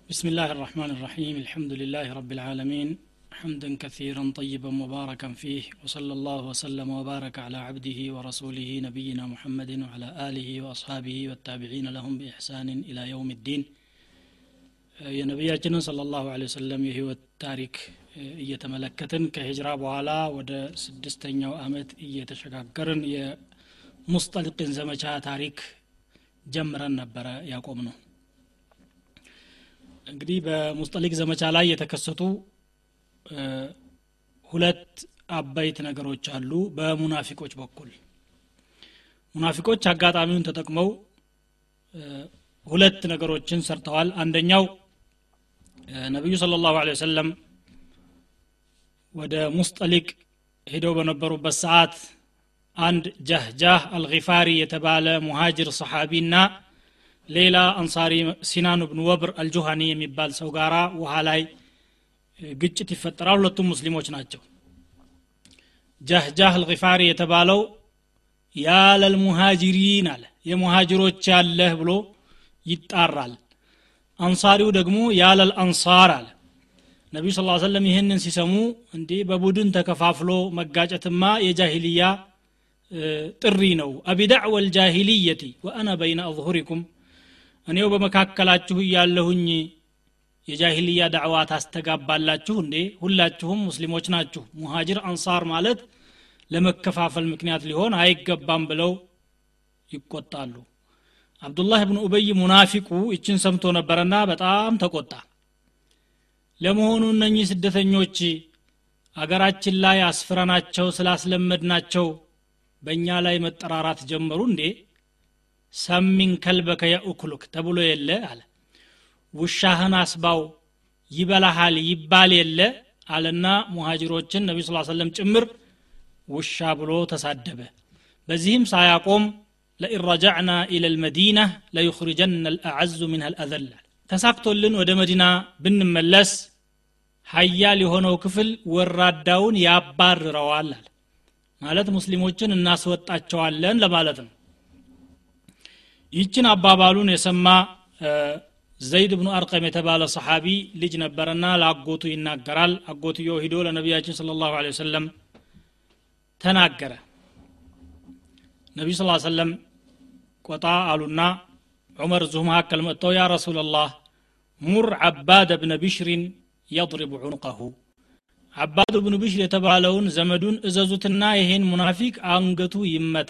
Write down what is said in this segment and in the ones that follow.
بسم الله الرحمن الرحيم الحمد لله رب العالمين حمدا كثيرا طيبا مباركا فيه وصلى الله وسلم وبارك على عبده ورسوله نبينا محمد وعلى آله وأصحابه والتابعين لهم بإحسان إلى يوم الدين የነቢያችንን صلى الله عليه وسلم የህይወት ታሪክ እየተመለከትን ከሂጅራ በኋላ ወደ ስድስተኛው አመት እየተሸጋገርን የሙስጠልቅን ዘመቻ ታሪክ ጀምረን ነበረ ያቆም ነው እንግዲህ በሙስጠሊቅ ዘመቻ ላይ የተከሰቱ ሁለት አበይት ነገሮች አሉ በሙናፊቆች በኩል ሙናፊቆች አጋጣሚውን ተጠቅመው ሁለት ነገሮችን ሰርተዋል አንደኛው ነቢዩ ስለ ላሁ ወሰለም ወደ ሙስጠሊቅ ሄደው በነበሩበት ሰዓት አንድ ጃህጃህ አልጊፋሪ የተባለ ሙሃጅር ሰሓቢና ሌላ አንሳሪ ሲናን ብን ወብር አልጁሃኒ የሚባል ሰው ጋራ ውሃ ላይ ግጭት ይፈጠራል ሁለቱም ሙስሊሞች ናቸው ጃህጃህ አልጊፋሪ የተባለው ያለልሙሃጅሪን አለ የሙሃጅሮች ያለህ ብሎ ይጣራል አንሳሪው ደግሞ ያለል አንሳር አለ ነቢዩ ስ ሰለም ይህንን ሲሰሙ እንዴ በቡድን ተከፋፍሎ መጋጨትማ የጃሂልያ ጥሪ ነው አቢዳዕወ ልጃሂልየቲ ወአና በይነ አظሁሪኩም እኔው በመካከላችሁ እያለሁኝ የጃሂልያ ዳዕዋ ታስተጋባላችሁ እንዴ ሁላችሁም ሙስሊሞች ናችሁ ሙሃጅር አንሳር ማለት ለመከፋፈል ምክንያት ሊሆን አይገባም ብለው ይቆጣሉ አብዱላህ ብን ኡበይ ሙናፊቁ ይችን ሰምቶ ነበረና በጣም ተቆጣ ለመሆኑ እነኚህ ስደተኞች አገራችን ላይ አስፍረናቸው ስላስለመድናቸው በእኛ ላይ መጠራራት ጀመሩ እንዴ ሰሚን ከልበከ የኡክሉክ ተብሎ የለ አለ ውሻህን አስባው ይበላሃል ይባል የለ አለና ሙሃጅሮችን ነቢ ስ ሰለም ጭምር ውሻ ብሎ ተሳደበ በዚህም ሳያቆም ለኢን ረጃዕና ኢለ ልመዲና ለዩኽሪጀና ልአዐዙ ምንሃ ልአዘል ተሳክቶልን ወደ መዲና ብንመለስ ሀያል የሆነው ክፍል ወራዳውን ያባርረዋል አለ ማለት ሙስሊሞችን እናስወጣቸዋለን ለማለት ነው ይችን አባባሉን የሰማ ዘይድ ብኑ አርቀም የተባለ ሰሓቢ ልጅ ነበረና ለአጎቱ ይናገራል አጎትዮ ሂዶ ለነቢያችን ስለ ላሁ ወሰለም ተናገረ ነቢዩ ስ ሰለም ቆጣ አሉና ዑመር እዚሁ መካከል መጥተው ያ ረሱላላህ ሙር ዓባድ ብነ ቢሽሪን የضሪቡ ዑንቀሁ ዓባድ ብኑ ቢሽር የተባለውን ዘመዱን እዘዙትና ይሄን ሙናፊቅ አንገቱ ይመታ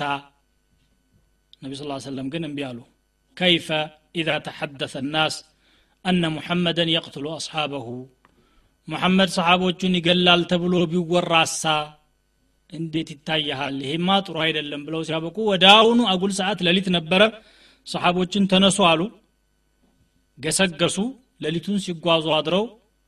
ነቢ ስ ሰለም ግን እምቢ አሉ ከይፈ ኢዛ ተሐደሰ ናስ አነ ሙሐመደን የቅትሉ አስሓበሁ ሙሐመድ ሰሓቦቹን ይገላል ተብሎ ቢወራሳ እንዴት ይታያሃል ይሄማ ጥሩ አይደለም ብለው ሲያበቁ ወደ አሁኑ አጉል ሰዓት ሌሊት ነበረ ሰሓቦችን ተነሱ አሉ ገሰገሱ ሌሊቱን ሲጓዙ አድረው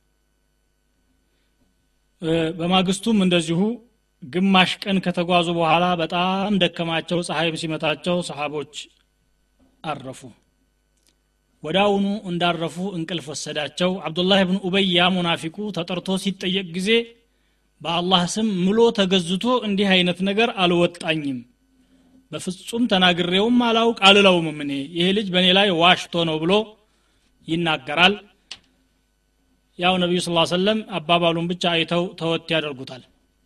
በማግስቱም እንደዚሁ ግማሽ ቀን ከተጓዙ በኋላ በጣም ደከማቸው ፀሐይም ሲመታቸው ሰሓቦች አረፉ ወዳውኑ እንዳረፉ እንቅልፍ ወሰዳቸው አብዱላህ ብን ኡበይ ያ ሙናፊቁ ተጠርቶ ሲጠየቅ ጊዜ በአላህ ስም ምሎ ተገዝቶ እንዲህ አይነት ነገር አልወጣኝም በፍጹም ተናግሬውም አላውቅ አልለውም እኔ ይሄ ልጅ በእኔ ላይ ዋሽቶ ነው ብሎ ይናገራል ያው ነቢዩ ስ ሰለም አባባሉን ብቻ አይተው ተወት ያደርጉታል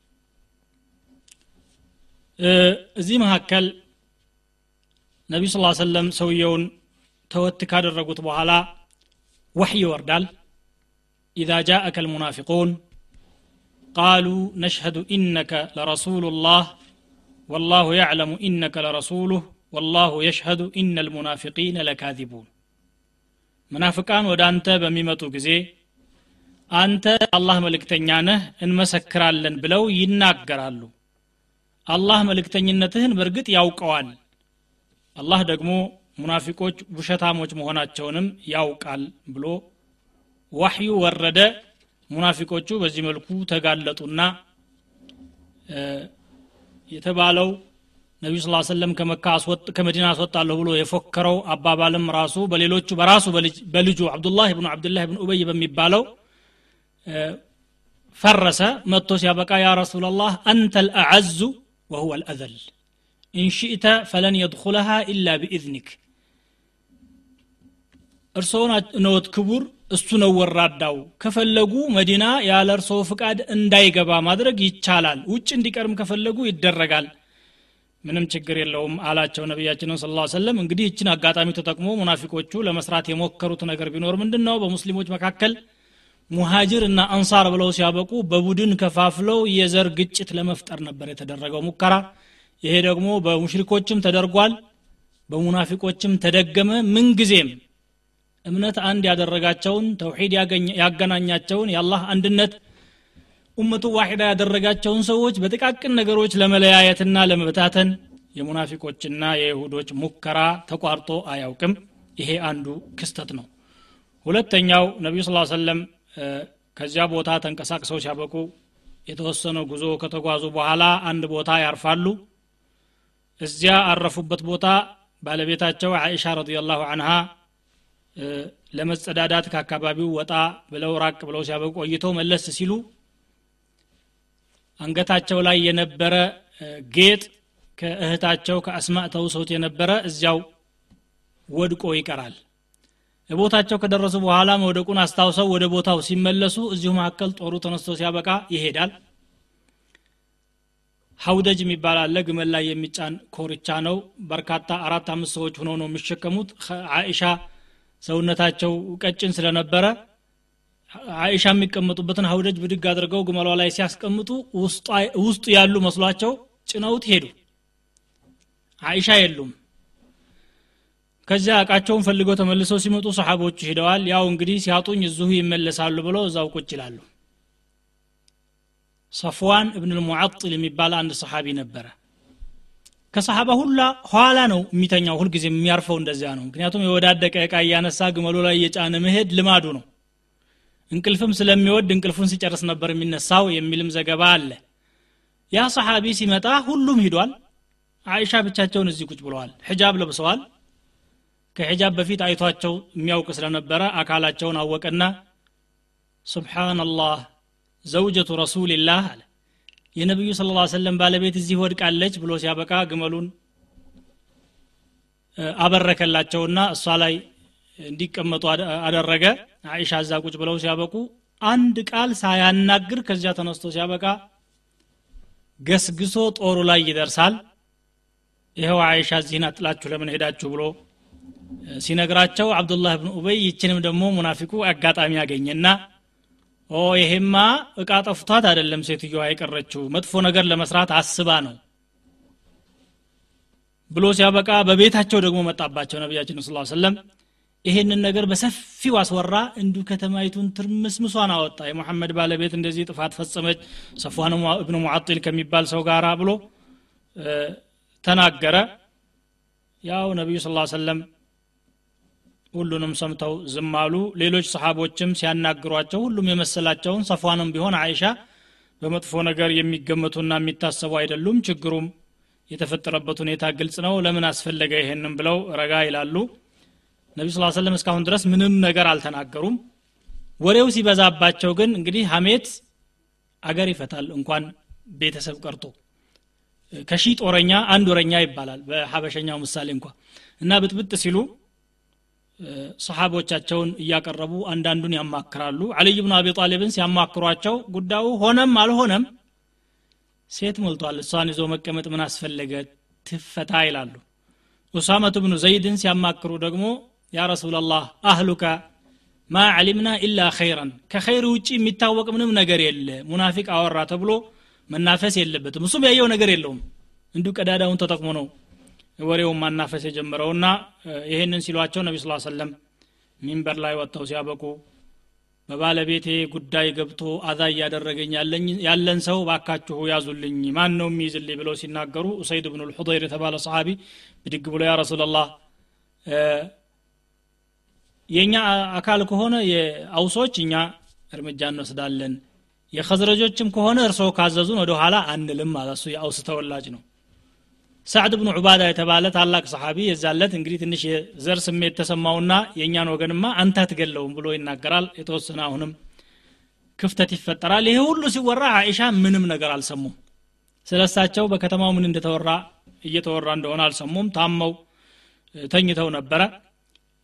እዚህ መካከል ነቢዩ ስ ሰለም ሰውየውን ተወት ካደረጉት በኋላ ወሕይ ይወርዳል ኢዛ ጃአከ ልሙናፊቁን قالوا نشهد إنك لرسول الله والله يعلم إنك لرسوله والله يشهد إن المنافقين لكاذبون منافقان ወደ አንተ በሚመጡ ጊዜ አንተ አላህ መልእክተኛ ነህ እንመሰክራለን ብለው ይናገራሉ አላህ መልእክተኝነትህን በእርግጥ ያውቀዋል አላህ ደግሞ ሙናፊቆች ውሸታሞች መሆናቸውንም ያውቃል ብሎ ዋሕዩ ወረደ ሙናፊቆቹ በዚህ መልኩ ተጋለጡና የተባለው ነቢዩ ስ ሰለም ከመካ ከመዲና አስወጣለሁ ብሎ የፎከረው አባባልም ራሱ በሌሎቹ በራሱ በልጁ አብዱላህ ብኑ አብዱላህ ብን ኡበይ በሚባለው ፈረሰ መጥቶ ሲያበቃ ያ ረሱላላህ አንተ ልአዐዙ ወሁወ ልአዘል ኢንሽእተ ፈለን የድኩለሃ ኢላ ቢኢዝኒክ እርስዎ ነዎት ክቡር እሱ ነው ወራዳው ከፈለጉ መዲና ያለ እርሶ ፍቃድ እንዳይገባ ማድረግ ይቻላል ውጭ እንዲቀርም ከፈለጉ ይደረጋል ምንም ችግር የለውም አላቸው ነቢያችንን ስለ ላ ሰለም እንግዲህ ይችን አጋጣሚ ተጠቅሞ ሙናፊቆቹ ለመስራት የሞከሩት ነገር ቢኖር ምንድን ነው በሙስሊሞች መካከል ሙሃጅር እና አንሳር ብለው ሲያበቁ በቡድን ከፋፍለው የዘር ግጭት ለመፍጠር ነበር የተደረገው ሙከራ ይሄ ደግሞ በሙሽሪኮችም ተደርጓል በሙናፊቆችም ተደገመ ምንጊዜም እምነት አንድ ያደረጋቸውን ተውሒድ ያገናኛቸውን የአላህ አንድነት ኡመቱ ዋሒዳ ያደረጋቸውን ሰዎች በጥቃቅን ነገሮች ለመለያየትና ለመበታተን የሙናፊቆችና የይሁዶች ሙከራ ተቋርጦ አያውቅም ይሄ አንዱ ክስተት ነው ሁለተኛው ነቢዩ ስ ሰለም ከዚያ ቦታ ተንቀሳቅሰው ሲያበቁ የተወሰነ ጉዞ ከተጓዙ በኋላ አንድ ቦታ ያርፋሉ እዚያ አረፉበት ቦታ ባለቤታቸው አይሻ ረዲየላሁ አንሃ ለመጸዳዳት ከአካባቢው ወጣ ብለው ራቅ ብለው ሲያበቁ ቆይተው መለስ ሲሉ አንገታቸው ላይ የነበረ ጌጥ ከእህታቸው ከአስማእ ተውሰውት የነበረ እዚያው ወድቆ ይቀራል ቦታቸው ከደረሱ በኋላ መውደቁን አስታውሰው ወደ ቦታው ሲመለሱ እዚሁ መካከል ጦሩ ተነስቶ ሲያበቃ ይሄዳል ሀውደጅ የሚባል አለ ግመል ላይ የሚጫን ኮርቻ ነው በርካታ አራት አምስት ሰዎች ሆነው ነው የሚሸከሙት አይሻ ሰውነታቸው ቀጭን ስለነበረ አይሻ የሚቀመጡበትን ሀውደጅ ብድግ አድርገው ግመሏ ላይ ሲያስቀምጡ ውስጡ ያሉ መስሏቸው ጭነውት ሄዱ አይሻ የሉም ከዚያ እቃቸውን ፈልገው ተመልሰው ሲመጡ ሰሓቦቹ ሂደዋል ያው እንግዲህ ሲያጡኝ እዚሁ ይመለሳሉ ብለው እዛው ቁጭ ይላሉ ሰፍዋን እብን ልሙዓጥል የሚባል አንድ ሰሓቢ ነበረ ከሰሓባ ሁላ ኋላ ነው የሚተኛው ሁልጊዜ የሚያርፈው እንደዚያ ነው ምክንያቱም የወዳደቀ እቃ እያነሳ ግመሉ ላይ እየጫነ መሄድ ልማዱ ነው እንቅልፍም ስለሚወድ እንቅልፉን ሲጨርስ ነበር የሚነሳው የሚልም ዘገባ አለ ያ ሰሓቢ ሲመጣ ሁሉም ሂዷል አይሻ ብቻቸውን እዚህ ቁጭ ብለዋል ሕጃብ ለብሰዋል ከሒጃብ በፊት አይቷቸው የሚያውቅ ስለነበረ አካላቸውን አወቀና ስብሓናላህ ዘውጀቱ ረሱልላህ አለ የነቢዩ ስለ ላ ሰለም ባለቤት እዚህ ወድቃለች ብሎ ሲያበቃ ግመሉን አበረከላቸውና እሷ ላይ እንዲቀመጡ አደረገ አይሻ እዛ ቁጭ ብለው ሲያበቁ አንድ ቃል ሳያናግር ከዚያ ተነስቶ ሲያበቃ ገስግሶ ጦሩ ላይ ይደርሳል ይኸው አይሻ እዚህን አጥላችሁ ለምን ሄዳችሁ ብሎ ሲነግራቸው አብዱላህ ብን ኡበይ ይችንም ደግሞ ሙናፊቁ አጋጣሚ ያገኘና ኦ ይሄማ እቃ ጠፍቷት አይደለም ሴትዮዋ የቀረችው መጥፎ ነገር ለመስራት አስባ ነው ብሎ ሲያበቃ በቤታቸው ደግሞ መጣባቸው ነቢያችን ስ ሰለም ይሄንን ነገር በሰፊው አስወራ እንዲሁ ከተማይቱን ትርምስምሷን አወጣ የሙሐመድ ባለቤት እንደዚህ ጥፋት ፈጸመች ሰፏን እብን ሙዓጢል ከሚባል ሰው ጋር ብሎ ተናገረ ያው ነቢዩ ስ ሰለም ሁሉንም ሰምተው ዝም አሉ ሌሎች ሰሓቦችም ሲያናግሯቸው ሁሉም የመሰላቸውን ሰፏንም ቢሆን አይሻ በመጥፎ ነገር የሚገመቱና የሚታሰቡ አይደሉም ችግሩም የተፈጠረበት ሁኔታ ግልጽ ነው ለምን አስፈለገ ይሄንም ብለው ረጋ ይላሉ ነቢ ስ ሰለም እስካሁን ድረስ ምንም ነገር አልተናገሩም ወሬው ሲበዛባቸው ግን እንግዲህ ሀሜት አገር ይፈታል እንኳን ቤተሰብ ቀርቶ ከሺ ጦረኛ አንድ ወረኛ ይባላል በሀበሸኛው ምሳሌ እንኳ እና ብጥብጥ ሲሉ ሰሓቦቻቸውን እያቀረቡ አንዳንዱን ያማክራሉ አልይ ብኑ አቢ ጣሊብን ሲያማክሯቸው ጉዳዩ ሆነም አልሆነም ሴት ሞልቷል እሷን ይዞ መቀመጥ ምን አስፈለገ ትፈታ ይላሉ ኡሳመቱ ብኑ ዘይድን ሲያማክሩ ደግሞ ያ ረሱላላህ አህሉከ ማ ዓሊምና ኢላ ኸይረን ከኸይር ውጭ የሚታወቅ ምንም ነገር የለ ሙናፊቅ አወራ ተብሎ መናፈስ የለበትም እሱም ያየው ነገር የለውም እንዲሁ ቀዳዳውን ተጠቅሞ ነው ወሬውን ማናፈስ የጀመረውና ይህንን ሲሏቸው ነቢ ስ ሰለም ሚንበር ላይ ወጥተው ሲያበቁ በባለቤቴ ጉዳይ ገብቶ አዛ እያደረገኝ ያለን ሰው ባካችሁ ያዙልኝ ማን ነው የሚይዝልኝ ብለው ሲናገሩ ኡሰይድ ብኑ ልሑደይር የተባለ ሰሓቢ ብድግ ብሎ ያ ረሱላላህ የእኛ አካል ከሆነ የአውሶች እኛ እርምጃ እንወስዳለን የኸዝረጆችም ከሆነ እርስዎ ካዘዙን ወደ ኋላ አንልም አለ እሱ የአውስ ተወላጅ ነው ሳዕድ ብኑ ዑባዳ የተባለ ታላቅ ሰሓቢ የዛለት እንግዲህ ትንሽ የዘር ስሜት ተሰማውና የእኛን ወገንማ አንተ አትገለውም ብሎ ይናገራል የተወሰነ አሁንም ክፍተት ይፈጠራል ይሄ ሁሉ ሲወራ አይሻ ምንም ነገር አልሰሙም ስለ እሳቸው በከተማው ምን እንደተወራ እየተወራ እንደሆነ አልሰሙም ታመው ተኝተው ነበረ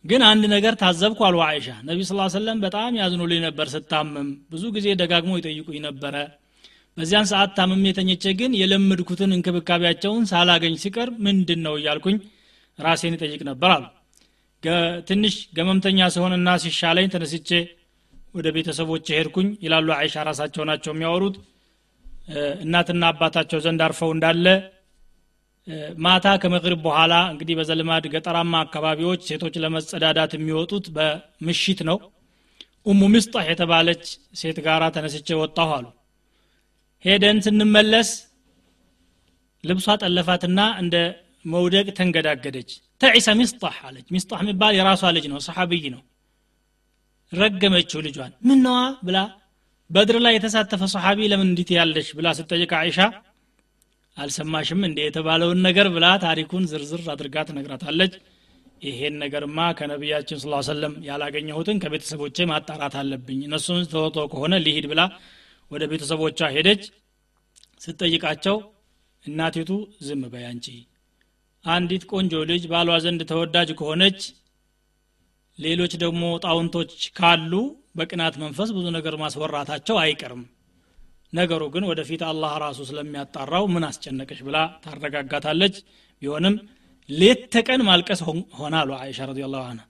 ግን አንድ ነገር ታዘብኩ አሉ አይሻ ነቢ ስ ሰለም በጣም ያዝኑልኝ ነበር ስታመም ብዙ ጊዜ ደጋግሞ ይጠይቁኝ ነበረ በዚያን ሰዓት ታምሜ ተኝቼ ግን የለመድኩትን እንክብካቤያቸውን ሳላገኝ ሲቀር ምንድን ነው እያልኩኝ ራሴን ይጠይቅ ነበር አሉ ትንሽ ገመምተኛ ሲሆንና ሲሻለኝ ተነስቼ ወደ ቤተሰቦች ሄድኩኝ ይላሉ አይሻ ራሳቸው ናቸው የሚያወሩት እናትና አባታቸው ዘንድ አርፈው እንዳለ ማታ ከመቅሪብ በኋላ እንግዲህ በዘልማድ ገጠራማ አካባቢዎች ሴቶች ለመጸዳዳት የሚወጡት በምሽት ነው ኡሙ ምስጣህ የተባለች ሴት ጋራ ተነስቼ ወጣሁ አሉ ሄደን ስንመለስ ልብሷ ጠለፋትና እንደ መውደቅ ተንገዳገደች ተዒሰ ሚስጣህ አለች ሚስጣህ የሚባል የራሷ ልጅ ነው ሰሓብይ ነው ረገመችው ልጇን ምነዋ ብላ በድር ላይ የተሳተፈ ሰሓቢ ለምን እንዲት ያለሽ ብላ ስጠይቅ አይሻ አልሰማሽም እንዴ የተባለውን ነገር ብላ ታሪኩን ዝርዝር አድርጋ ትነግራታለች ይሄን ነገርማ ከነቢያችን ስ ሰለም ያላገኘሁትን ከቤተሰቦቼ ማጣራት አለብኝ እነሱን ተወቶ ከሆነ ሊሂድ ብላ ወደ ቤተሰቦቿ ሄደች ስትጠይቃቸው እናቲቱ ዝም በይ አንቺ አንዲት ቆንጆ ልጅ ባሏ ዘንድ ተወዳጅ ከሆነች ሌሎች ደግሞ ጣውንቶች ካሉ በቅናት መንፈስ ብዙ ነገር ማስወራታቸው አይቀርም ነገሩ ግን ወደፊት አላህ ራሱ ስለሚያጣራው ምን አስጨነቀሽ ብላ ታረጋጋታለች ቢሆንም ሌት ተቀን ማልቀስ ሆና አሉ አይሻ ረዲ ላሁ አንሃ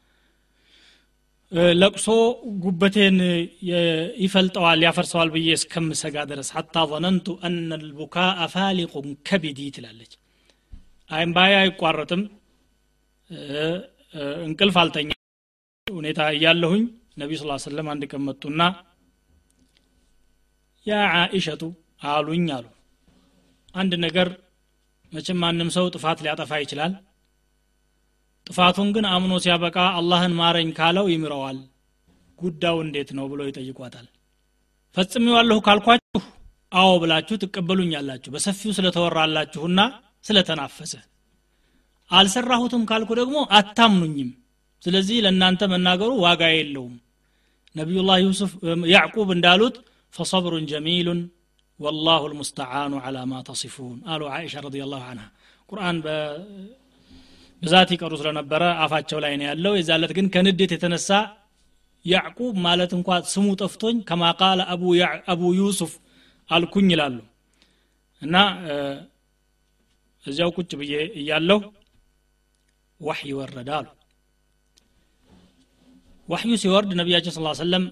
ለቅሶ ጉበቴን ይፈልጠዋል ያፈርሰዋል ብዬ እስከምሰጋ ድረስ ሐታ ظነንቱ አነ ልቡካአ ፋሊቁን ከቢዲ ትላለች አይምባያ አይቋረጥም እንቅልፍ አልተኛ ሁኔታ እያለሁኝ ነቢዩ ስ ሰለም አንድ ቀን መጡና ያ ዓኢሸቱ አሉኝ አሉ አንድ ነገር መቼም ማንም ሰው ጥፋት ሊያጠፋ ይችላል ጥፋቱን ግን አምኖ ሲያበቃ አላህን ማረኝ ካለው ይምረዋል ጉዳዩ እንዴት ነው ብሎ ይጠይቋታል ፈጽሜዋለሁ ካልኳችሁ አዎ ብላችሁ ትቀበሉኛላችሁ በሰፊው ስለተወራላችሁና ስለተናፈሰ አልሰራሁትም ካልኩ ደግሞ አታምኑኝም ስለዚህ ለእናንተ መናገሩ ዋጋ የለውም ነቢዩላህ ዩሱፍ ያዕቁብ እንዳሉት ፈሰብሩን ጀሚሉን ወላሁ ልሙስተዓኑ ዓላ ማ ተሲፉን አሉ አይሻ ረዲ ላሁ አንሃ ቁርአን ብዛት ይቀሩ ስለነበረ አፋቸው ላይ ነው ያለው የዛለት ግን ከንዴት የተነሳ ያዕቁብ ማለት እንኳ ስሙ ጠፍቶኝ ከማ ቃለ አቡ ዩሱፍ አልኩኝ ይላሉ እና እዚያው ቁጭ ብዬ እያለሁ ዋሕይ ወረደ አሉ ዋሕዩ ሲወርድ ነቢያችን ስ ሰለም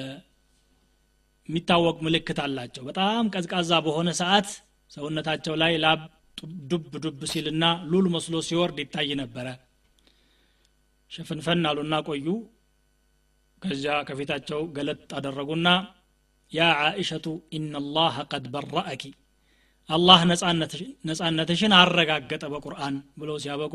የሚታወቅ ምልክት አላቸው በጣም ቀዝቃዛ በሆነ ሰዓት ሰውነታቸው ላይ ላብ ዱብ ዱብ ሲልና ሉል መስሎ ሲወርድ ይታይ ነበረ ሸፍንፈን አሉና ቆዩ ከዚያ ከፊታቸው ገለጥ አደረጉና ያ ዓኢሸቱ ኢናላህ ቀድ በረአኪ አላህ ነጻነትሽን አረጋገጠ በቁርአን ብለው ሲያበቁ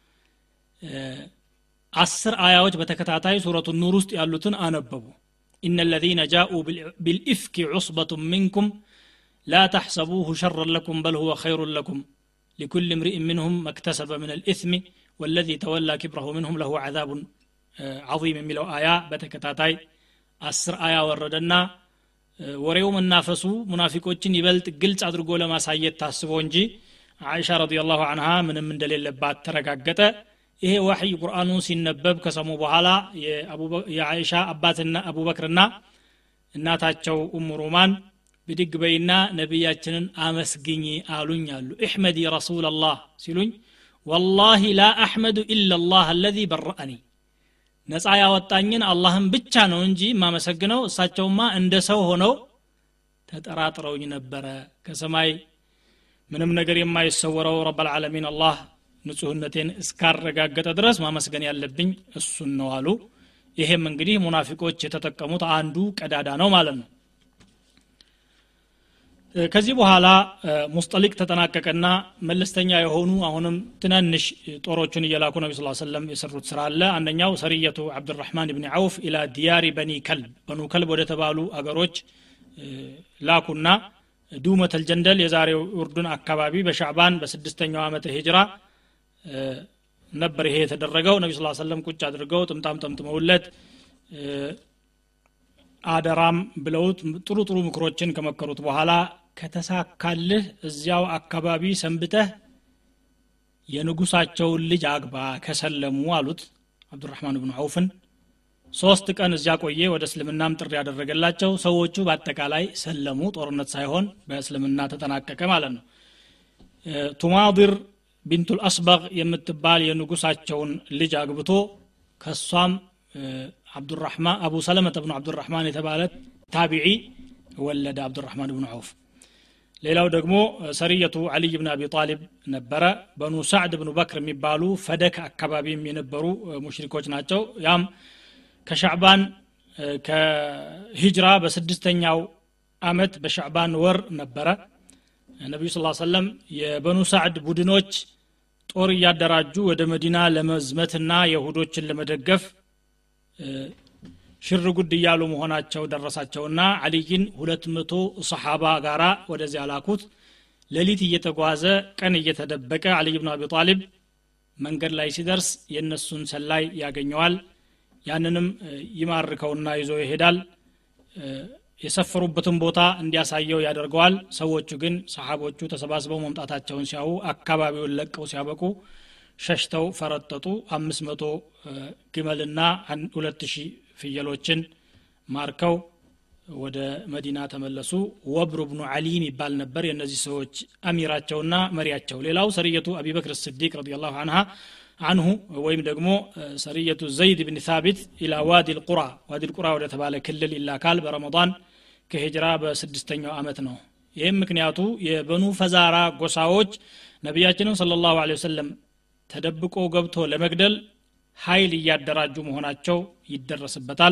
አስር አያዎች በተከታታይ ሱረቱ ኑር ውስጥ ያሉትን አነበቡ إن الذين جاءوا بالإفك عصبة منكم لا تحسبوه شرا لكم بل هو خير لكم لكل امرئ منهم ما اكتسب من الإثم والذي تولى كبره منهم له عذاب عظيم من آية بتكتاتاي أسر آية وردنا ወሬው መናፈሱ ሙናፊቆችን ይበልጥ ግልጽ አድርጎ ለማሳየት ታስቦ እንጂ አይሻ ረዲየላሁ አንሃ ምንም እንደሌለባት ተረጋገጠ ይሄ ዋሕይ ቁርአኑ ሲነበብ ከሰሙ በኋላ የአይሻ አባትና አቡበክርና እናታቸው ኡሙ ሩማን ብድግ በይና ነቢያችንን አመስግኝ አሉኝ አሉ እሕመዲ ረሱላላህ ሲሉኝ ወላሂ ላ አሕመዱ ኢላ ላህ አለዚ በረአኒ ነፃ ያወጣኝን አላህን ብቻ ነው እንጂ የማመሰግነው እሳቸውማ እንደ ሰው ሆነው ተጠራጥረውኝ ነበረ ከሰማይ ምንም ነገር የማይሰወረው ረብልዓለሚን አላህ ንጹህነቴን እስካረጋገጠ ድረስ ማመስገን ያለብኝ እሱን ነው አሉ ይሄም እንግዲህ ሙናፊቆች የተጠቀሙት አንዱ ቀዳዳ ነው ማለት ነው ከዚህ በኋላ ሙስጠሊቅ ተጠናቀቀና መለስተኛ የሆኑ አሁንም ትናንሽ ጦሮችን እየላኩ ነቢ ስ ሰለም የሰሩት ስራ አለ አንደኛው ሰሪየቱ አብድራህማን ብን አውፍ ኢላ ዲያሪ በኒ ከልብ በኑ ከልብ ወደ ተባሉ አገሮች ላኩና ዱመት አልጀንደል የዛሬው ኡርዱን አካባቢ በሻዕባን በስድስተኛው ዓመተ ሂጅራ ነበር ይሄ የተደረገው ነቢ ስ ሰለም ቁጭ አድርገው ጥምጣም ጠምጥመውለት አደራም ብለውት ጥሩ ጥሩ ምክሮችን ከመከሩት በኋላ ከተሳካልህ እዚያው አካባቢ ሰንብተህ የንጉሳቸውን ልጅ አግባ ከሰለሙ አሉት አብዱራህማን ብኑ አውፍን ሶስት ቀን እዚያ ቆየ ወደ እስልምናም ጥሪ ያደረገላቸው ሰዎቹ በአጠቃላይ ሰለሙ ጦርነት ሳይሆን በእስልምና ተጠናቀቀ ማለት ነው ቱማድር ቢንቱል አስበግ የምትባል የንጉሳቸውን ልጅ አግብቶ ከሷም አብዱራህማን አቡ ሰለመተ ብኑ አብዱራህማን የተባለ ታቢዒ ወለደ አብዱራህማን ብኑ አውፍ ሌላው ደግሞ ሰሪየቱ አልይ ብን አቢ ጣሊብ ነበረ በኑ ሳዕድ ብኑ በክር የሚባሉ ፈደክ አካባቢም የነበሩ ሙሽሪኮች ናቸው ያም ከሻዕባን ከሂጅራ በስድስተኛው አመት በሻዕባን ወር ነበረ ነቢዩ ስ ሰለም የበኑ ሳዕድ ቡድኖች ጦር እያደራጁ ወደ መዲና ለመዝመትና የሁዶችን ለመደገፍ ሽር ጉድ እያሉ መሆናቸው ደረሳቸውና አልይን ሁለት መቶ ሰሓባ ጋራ ወደዚያ ላኩት ሌሊት እየተጓዘ ቀን እየተደበቀ አልይ ብን አቢ ጣሊብ መንገድ ላይ ሲደርስ የእነሱን ሰላይ ያገኘዋል ያንንም ይማርከውና ይዞ ይሄዳል የሰፈሩበትን ቦታ እንዲያሳየው ያደርገዋል ሰዎቹ ግን ሰሓቦቹ ተሰባስበው መምጣታቸውን ሲያዩ አካባቢውን ለቀው ሲያበቁ ሸሽተው ፈረጠጡ አምስት መቶ ግመልና ሁለት ሺህ ፍየሎችን ማርከው ወደ መዲና ተመለሱ ወብሩ ብኑ አሊም ይባል ነበር የእነዚህ ሰዎች አሚራቸውና መሪያቸው ሌላው ሰሪየቱ አቢበክር ስዲቅ ረዲ ላሁ አንሃ አንሁ ወይም ደግሞ ሰሪየቱ ዘይድ ብን ሳቢት ኢላ ዋዲ ልቁራ ዋዲ ልቁራ ወደ ተባለ ክልል ይላካል በረመዳን ከሂጅራ በስድስተኛው አመት ነው ይህም ምክንያቱ የበኑ ፈዛራ ጎሳዎች ነቢያችንን ስለ ላሁ ወሰለም ተደብቆ ገብቶ ለመግደል ኃይል እያደራጁ መሆናቸው ይደረስበታል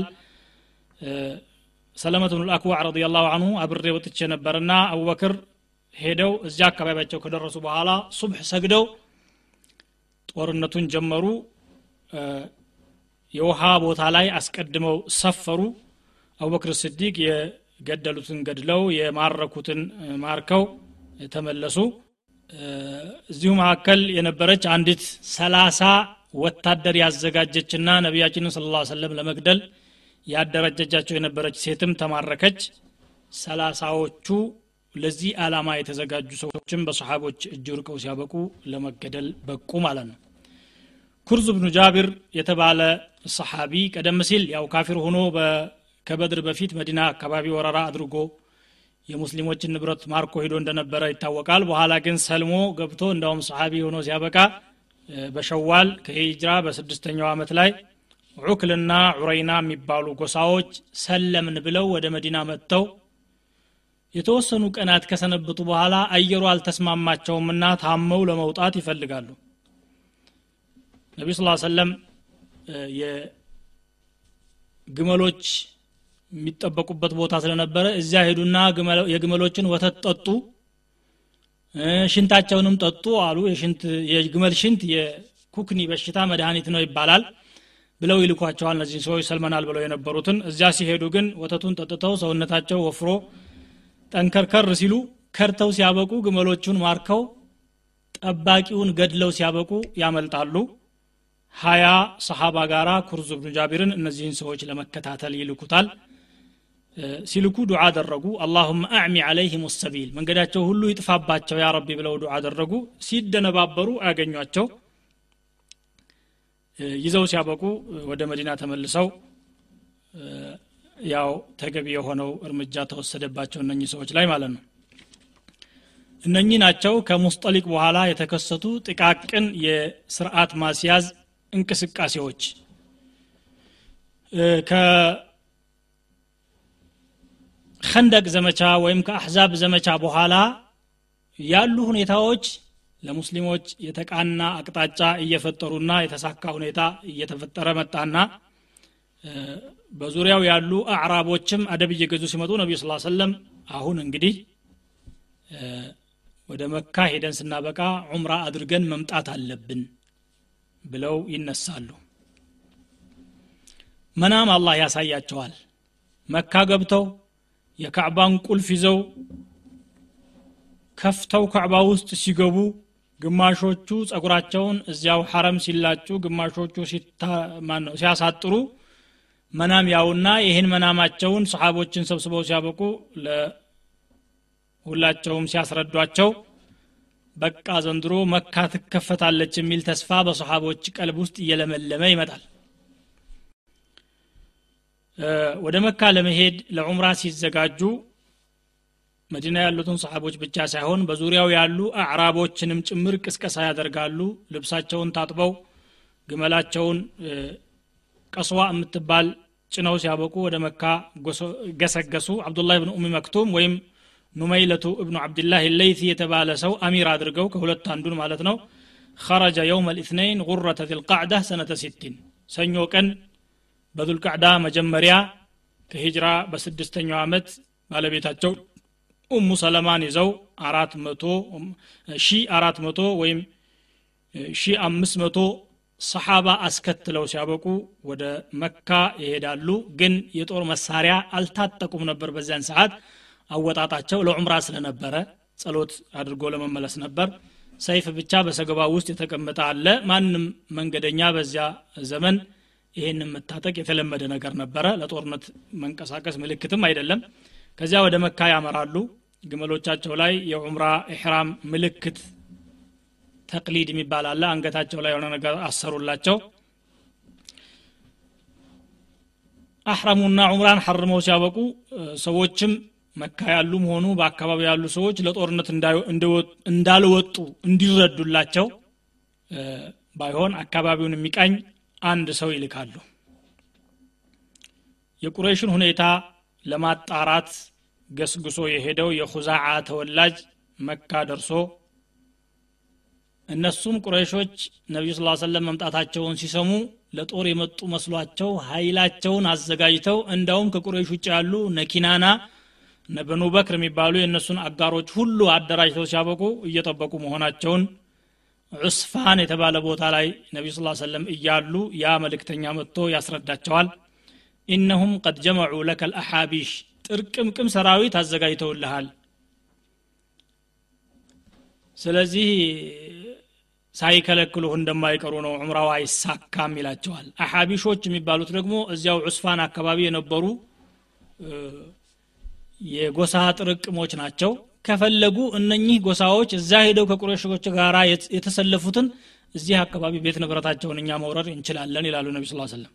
ሰለመት ብኑ ልአክዋዕ ረዲ ላሁ አንሁ አብሬ ወጥቼ ነበርና አቡበክር ሄደው እዚያ አካባቢያቸው ከደረሱ በኋላ ሱብሕ ሰግደው ጦርነቱን ጀመሩ የውሃ ቦታ ላይ አስቀድመው ሰፈሩ አቡበክር ስዲቅ የገደሉትን ገድለው የማረኩትን ማርከው ተመለሱ እዚሁ መካከል የነበረች አንዲት ሰላሳ ወታደር ያዘጋጀችና ነቢያችንን ስለ ላ ሰለም ለመግደል ያደረጀጃቸው የነበረች ሴትም ተማረከች ሰላሳዎቹ ለዚህ ዓላማ የተዘጋጁ ሰዎችም በሰሓቦች እጅ ርቀው ሲያበቁ ለመገደል በቁ ማለት ነው ኩርዝ ብኑ ጃቢር የተባለ ሰሓቢ ቀደም ሲል ያው ካፊር ሆኖ ከበድር በፊት መዲና አካባቢ ወረራ አድርጎ የሙስሊሞችን ንብረት ማርኮ ሂዶ እንደነበረ ይታወቃል በኋላ ግን ሰልሞ ገብቶ እንዳውም ሰሓቢ ሆኖ ሲያበቃ በሸዋል ከሂጅራ በስድስተኛው ዓመት ላይ ዑክልና ዑረይና የሚባሉ ጎሳዎች ሰለምን ብለው ወደ መዲና መጥተው የተወሰኑ ቀናት ከሰነበቱ በኋላ አየሩ አልተስማማቸውምና ታመው ለመውጣት ይፈልጋሉ ነቢዩ ስ ሰለም የግመሎች የሚጠበቁበት ቦታ ስለነበረ እዚያ ሄዱና የግመሎችን ወተት ጠጡ ሽንታቸውንም ጠጡ አሉ የግመል ሽንት የኩክኒ በሽታ መድኃኒት ነው ይባላል ብለው ይልኳቸዋል እነዚህ ሰዎች ሰልመናል ብለው የነበሩትን እዚያ ሲሄዱ ግን ወተቱን ጠጥተው ሰውነታቸው ወፍሮ ጠንከርከር ሲሉ ከርተው ሲያበቁ ግመሎቹን ማርከው ጠባቂውን ገድለው ሲያበቁ ያመልጣሉ ሀያ ሰሓባ ጋራ ኩርዙ ብኑ ጃቢርን እነዚህን ሰዎች ለመከታተል ይልኩታል ሲልኩ ዱዓ አደረጉ አላሁመ አዕሚ አለይህም ሰቢል መንገዳቸው ሁሉ ይጥፋባቸው ያ ረቢ ብለው ዱዓ አደረጉ ሲደነባበሩ አያገኟቸው ይዘው ሲያበቁ ወደ መዲና ተመልሰው ያው ተገቢ የሆነው እርምጃ ተወሰደባቸው እነኚህ ሰዎች ላይ ማለት ነው እነኚህ ናቸው ከሙስጠሊቅ በኋላ የተከሰቱ ጥቃቅን የስርዓት ማስያዝ እንቅስቃሴዎች ከኸንደቅ ዘመቻ ወይም ከአሕዛብ ዘመቻ በኋላ ያሉ ሁኔታዎች ለሙስሊሞች የተቃና አቅጣጫ እየፈጠሩና የተሳካ ሁኔታ እየተፈጠረ መጣና በዙሪያው ያሉ አዕራቦችም አደብ እየገዙ ሲመጡ ነቢዩ ስ ሰለም አሁን እንግዲህ ወደ መካ ሄደን ስናበቃ ዑምራ አድርገን መምጣት አለብን ብለው ይነሳሉ መናም አላህ ያሳያቸዋል መካ ገብተው የካዕባን ቁልፍ ይዘው ከፍተው ካዕባ ውስጥ ሲገቡ ግማሾቹ ጸጉራቸውን እዚያው ሐረም ሲላጩ ግማሾቹ ሲያሳጥሩ መናም ያውና ይህን መናማቸውን ሰሓቦችን ሰብስበው ሲያበቁ ሁላቸውም ሲያስረዷቸው በቃ ዘንድሮ መካ ትከፈታለች የሚል ተስፋ በሰሓቦች ቀልብ ውስጥ እየለመለመ ይመጣል ወደ መካ ለመሄድ ለዑምራ ሲዘጋጁ መዲና ያሉትን ሰሓቦች ብቻ ሳይሆን በዙሪያው ያሉ አዕራቦችንም ጭምር ቅስቀሳ ያደርጋሉ ልብሳቸውን ታጥበው ግመላቸውን ቀስዋ የምትባል ጭነው ሲያበቁ ወደ መካ ገሰገሱ አብዱላህ ብን ኡሚ መክቱም ወይም ኑመይለቱ እብኑ ዓብድላህ ለይቲ የተባለ ሰው አሚር አድርገው ከሁለት አንዱን ማለት ነው خرج يوم الاثنين غرة ذي القعدة سنة ستين ሰኞ ቀን በዙልቃዕዳ መጀመሪያ ከሂጅራ በስድስተኛው ዓመት ባለቤታቸው ኡሙ ሰለማን ይዘው አራት መቶ ሺ አራት መቶ ወይም ሺ አምስት መቶ ሰሓባ አስከትለው ሲያበቁ ወደ መካ ይሄዳሉ ግን የጦር መሳሪያ አልታጠቁም ነበር በዚያን ሰዓት አወጣጣቸው ለዑምራ ስለነበረ ጸሎት አድርጎ ለመመለስ ነበር ሰይፍ ብቻ በሰገባ ውስጥ የተቀመጠ አለ ማንም መንገደኛ በዚያ ዘመን ይህንን መታጠቅ የተለመደ ነገር ነበረ ለጦርነት መንቀሳቀስ ምልክትም አይደለም ከዚያ ወደ መካ ያመራሉ ግመሎቻቸው ላይ የዑምራ ኢሕራም ምልክት ተቅሊድ የሚባል አለ አንገታቸው ላይ የሆነ ነገር አሰሩላቸው አሕረሙና ዑምራን ሐርመው ሲያበቁ ሰዎችም መካ ያሉም ሆኑ በአካባቢ ያሉ ሰዎች ለጦርነት እንዳልወጡ እንዲረዱላቸው ባይሆን አካባቢውን የሚቃኝ አንድ ሰው ይልካሉ የቁረይሽን ሁኔታ ለማጣራት ገስግሶ የሄደው የኹዛዓ ተወላጅ መካ ደርሶ እነሱም ቁረይሾች ነቢዩ ስ ሰለም መምጣታቸውን ሲሰሙ ለጦር የመጡ መስሏቸው ኃይላቸውን አዘጋጅተው እንዳውም ከቁረይሽ ውጭ ያሉ ነኪናና በኑ በክር የሚባሉ የእነሱን አጋሮች ሁሉ አደራጅተው ሲያበቁ እየጠበቁ መሆናቸውን ዑስፋን የተባለ ቦታ ላይ ነቢዩ ስ ሰለም እያሉ ያ መልእክተኛ መጥቶ ያስረዳቸዋል ኢነሁም ቀድ ጀመዑ ለከ ልአሓቢሽ ጥርቅምቅም ሰራዊት አዘጋጅተውልሃል ስለዚህ ሳይከለክሉህ እንደማይቀሩ ነው ዑምራው አይሳካም ይላቸዋል አሓቢሾች የሚባሉት ደግሞ እዚያው ዑስፋን አካባቢ የነበሩ የጎሳ ጥርቅሞች ናቸው ከፈለጉ እነኚህ ጎሳዎች እዛ ሄደው ከቁረሾች ጋር የተሰለፉትን እዚህ አካባቢ ቤት ንብረታቸውን እኛ መውረር እንችላለን ይላሉ ነቢ ስ ሰለም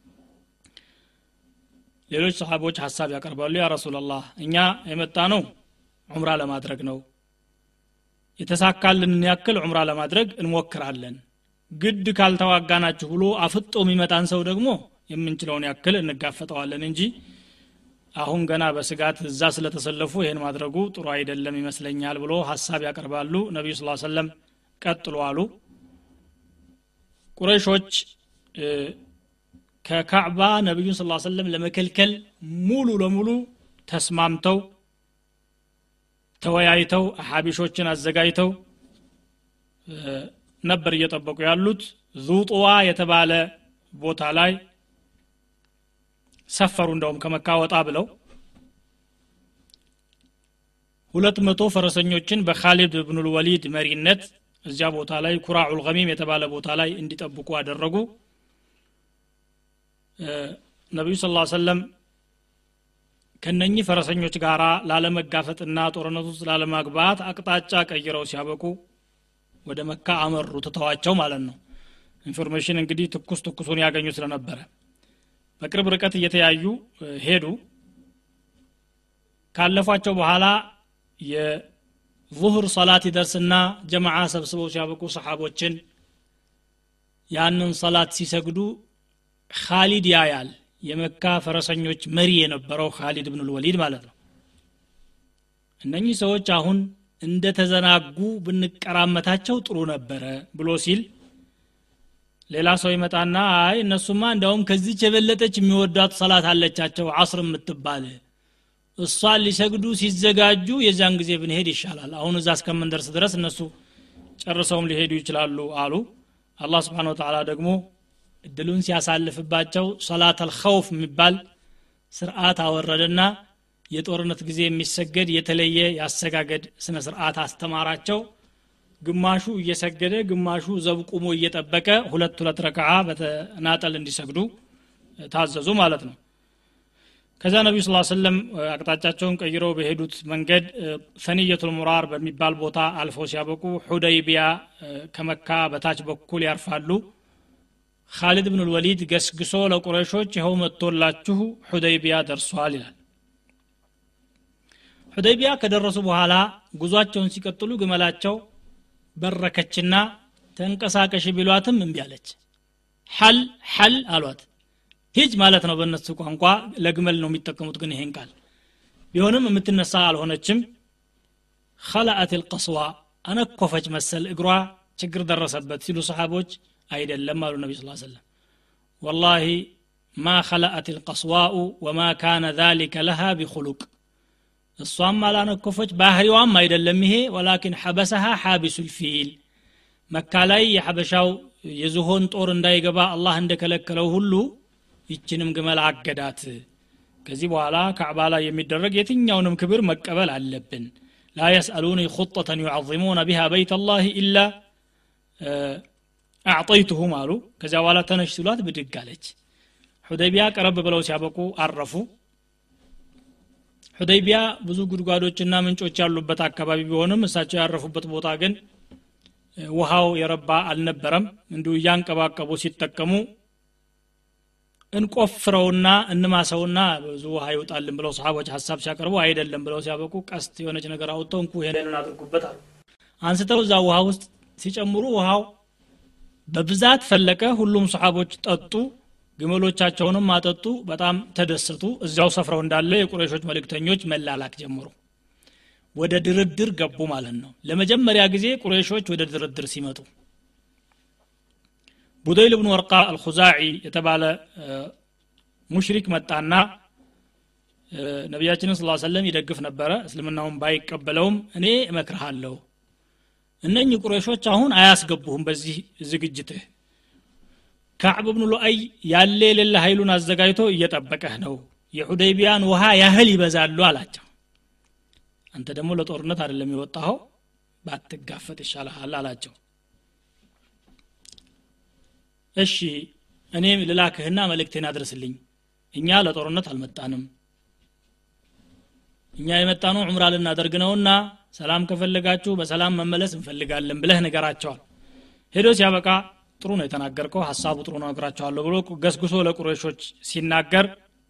ሌሎች ሰሓቦች ሀሳብ ያቀርባሉ ያ ረሱላላህ እኛ የመጣ ነው ዑምራ ለማድረግ ነው የተሳካልንን ያክል ዑምራ ለማድረግ እንሞክራለን ግድ ካልተዋጋናችሁ ብሎ አፍጦ የሚመጣን ሰው ደግሞ የምንችለውን ያክል እንጋፈጠዋለን እንጂ አሁን ገና በስጋት እዛ ስለተሰለፉ ይህን ማድረጉ ጥሩ አይደለም ይመስለኛል ብሎ ሀሳብ ያቀርባሉ ነቢዩ ስ ሰለም ቀጥሎ አሉ ቁረይሾች ከካዕባ ነቢዩን ስ ሰለም ለመከልከል ሙሉ ለሙሉ ተስማምተው ተወያይተው አሓቢሾችን አዘጋጅተው ነበር እየጠበቁ ያሉት ዙጡዋ የተባለ ቦታ ላይ ሰፈሩ እንደውም ከመካ ወጣ ብለው ሁለት መቶ ፈረሰኞችን በካሊድ ብኑል ወሊድ መሪነት እዚያ ቦታ ላይ ኩራዑል ገሚም የተባለ ቦታ ላይ እንዲጠብቁ አደረጉ ነቢዩ ስ ሰለም ከነኚህ ፈረሰኞች ጋር ላለመጋፈጥና ጦርነት ውስጥ ላለማግባት አቅጣጫ ቀይረው ሲያበቁ ወደ መካ አመሩ ትተዋቸው ማለት ነው ኢንፎርሜሽን እንግዲህ ትኩስ ትኩሱን ያገኙ ስለነበረ በቅርብ ርቀት እየተያዩ ሄዱ ካለፏቸው በኋላ የዙህር ሰላት ይደርስና ጀማዓ ሰብስበው ሲያበቁ ሰሓቦችን ያንን ሰላት ሲሰግዱ ካሊድ ያያል የመካ ፈረሰኞች መሪ የነበረው ካሊድ ብን ልወሊድ ማለት ነው እነኚህ ሰዎች አሁን እንደ ተዘናጉ ብንቀራመታቸው ጥሩ ነበረ ብሎ ሲል ሌላ ሰው ይመጣና አይ እነሱማ እንዲያውም ከዚች የበለጠች የሚወዷት ሰላት አለቻቸው አስር የምትባል እሷን ሊሰግዱ ሲዘጋጁ የዚያን ጊዜ ብንሄድ ይሻላል አሁን እዛ እስከምንደርስ ድረስ እነሱ ጨርሰውም ሊሄዱ ይችላሉ አሉ አላህ ስብሓን ወተላ ደግሞ እድሉን ሲያሳልፍባቸው ሰላት አልኸውፍ የሚባል ስርዓት አወረደና የጦርነት ጊዜ የሚሰገድ የተለየ ያሰጋገድ ስነ ስርዓት አስተማራቸው ግማሹ እየሰገደ ግማሹ ዘብ ቁሞ እየጠበቀ ሁለት ሁለት ረክዓ በተናጠል እንዲሰግዱ ታዘዙ ማለት ነው ከዛ ነቢዩ ስ ሰለም አቅጣጫቸውን ቀይረው በሄዱት መንገድ ሰንየቱል ሙራር በሚባል ቦታ አልፈው ሲያበቁ ሁደይቢያ ከመካ በታች በኩል ያርፋሉ ካሊድ ብን ልወሊድ ገስግሶ ለቁረሾች ይኸው መጥቶላችሁ ሑደይቢያ ደርሷል ይላል ሑደይቢያ ከደረሱ በኋላ ጉዟቸውን ሲቀጥሉ ግመላቸው በረከችና ተንቀሳቀሽ ቢሏትም እምቢ አለች ሐል ሐል አሏት ሂጅ ማለት ነው በእነሱ ቋንቋ ለግመል ነው የሚጠቀሙት ግን ይሄን ቃል ቢሆንም የምትነሳ አልሆነችም ከላአት ልቀስዋ አነኮፈች መሰል እግሯ ችግር ደረሰበት ሲሉ ሰሓቦች አይደለም አሉ ነቢ ስ ሰለም ወላሂ ማ ከላአት ልቀስዋኡ ወማ ካነ ذሊከ ለሃ ቢኹሉቅ እሷም አላነኮፈች ባህሪዋም አይደለም ይሄ ወላኪን ሐበሰሃ ሓቢሱ ልፊል መካ ላይ የሐበሻው የዝሆን ጦር እንዳይገባ አላህ እንደከለከለው ሁሉ ይችንም ግመል አገዳት ከዚህ በኋላ ካዕባ ላይ የሚደረግ የትኛውንም ክብር መቀበል አለብን ላ የስአሉኒ ኹጠተን ዩዓظሙነ ቢሃ በይት አላህ ኢላ አዕጠይቱሁም አሉ ከዚያ በኋላ ተነሽ ሲሏት ብድግ አለች ሑደይቢያ ቀረብ ብለው ሲያበቁ አረፉ ሑደይቢያ ብዙ ጉድጓዶችና ምንጮች ያሉበት አካባቢ ቢሆንም እሳቸው ያረፉበት ቦታ ግን ውሃው የረባ አልነበረም እንዲሁ እያንቀባቀቡ ሲጠቀሙ እንቆፍረውና እንማሰውና ብዙ ውሃ ይውጣልን ብለው ሰሓቦች ሀሳብ ሲያቀርቡ አይደለም ብለው ሲያበቁ ቀስት የሆነች ነገር አውጥተው እንኩ ይሄንን አድርጉበት አሉ አንስተው እዛ ውሃ ውስጥ ሲጨምሩ ውሃው በብዛት ፈለቀ ሁሉም ሰሓቦች ጠጡ ግመሎቻቸውንም አጠጡ በጣም ተደሰቱ እዚያው ሰፍረው እንዳለ የቁረሾች መልእክተኞች መላላክ ጀምሩ ወደ ድርድር ገቡ ማለት ነው ለመጀመሪያ ጊዜ ቁረሾች ወደ ድርድር ሲመጡ ቡደይል ብኑ ወርቃ አልኹዛዒ የተባለ ሙሽሪክ መጣና ነቢያችንን ስ ሰለም ይደግፍ ነበረ እስልምናውን ባይቀበለውም እኔ እመክርሃለሁ እነኚህ ቁረሾች አሁን አያስገቡህም በዚህ ዝግጅትህ ካዕብ ብኑ ሉአይ ያለ የሌለ ኃይሉን አዘጋጅቶ እየጠበቀህ ነው የሑደይቢያን ውሃ ያህል ይበዛሉ አላቸው አንተ ደግሞ ለጦርነት አይደለም የወጣኸው ባትጋፈጥ ይሻልሃል አላቸው እሺ እኔ ልላክህና መልእክቴን አድርስልኝ እኛ ለጦርነት አልመጣንም እኛ የመጣነው ዑምራ ልናደርግ ነውና ሰላም ከፈለጋችሁ በሰላም መመለስ እንፈልጋለን ብለህ ነገራቸዋል ሄዶ ሲያበቃ ጥሩ ነው የተናገርከው ሀሳቡ ጥሩ ነው ነግራቸዋለሁ ብሎ ገስግሶ ለቁረሾች ሲናገር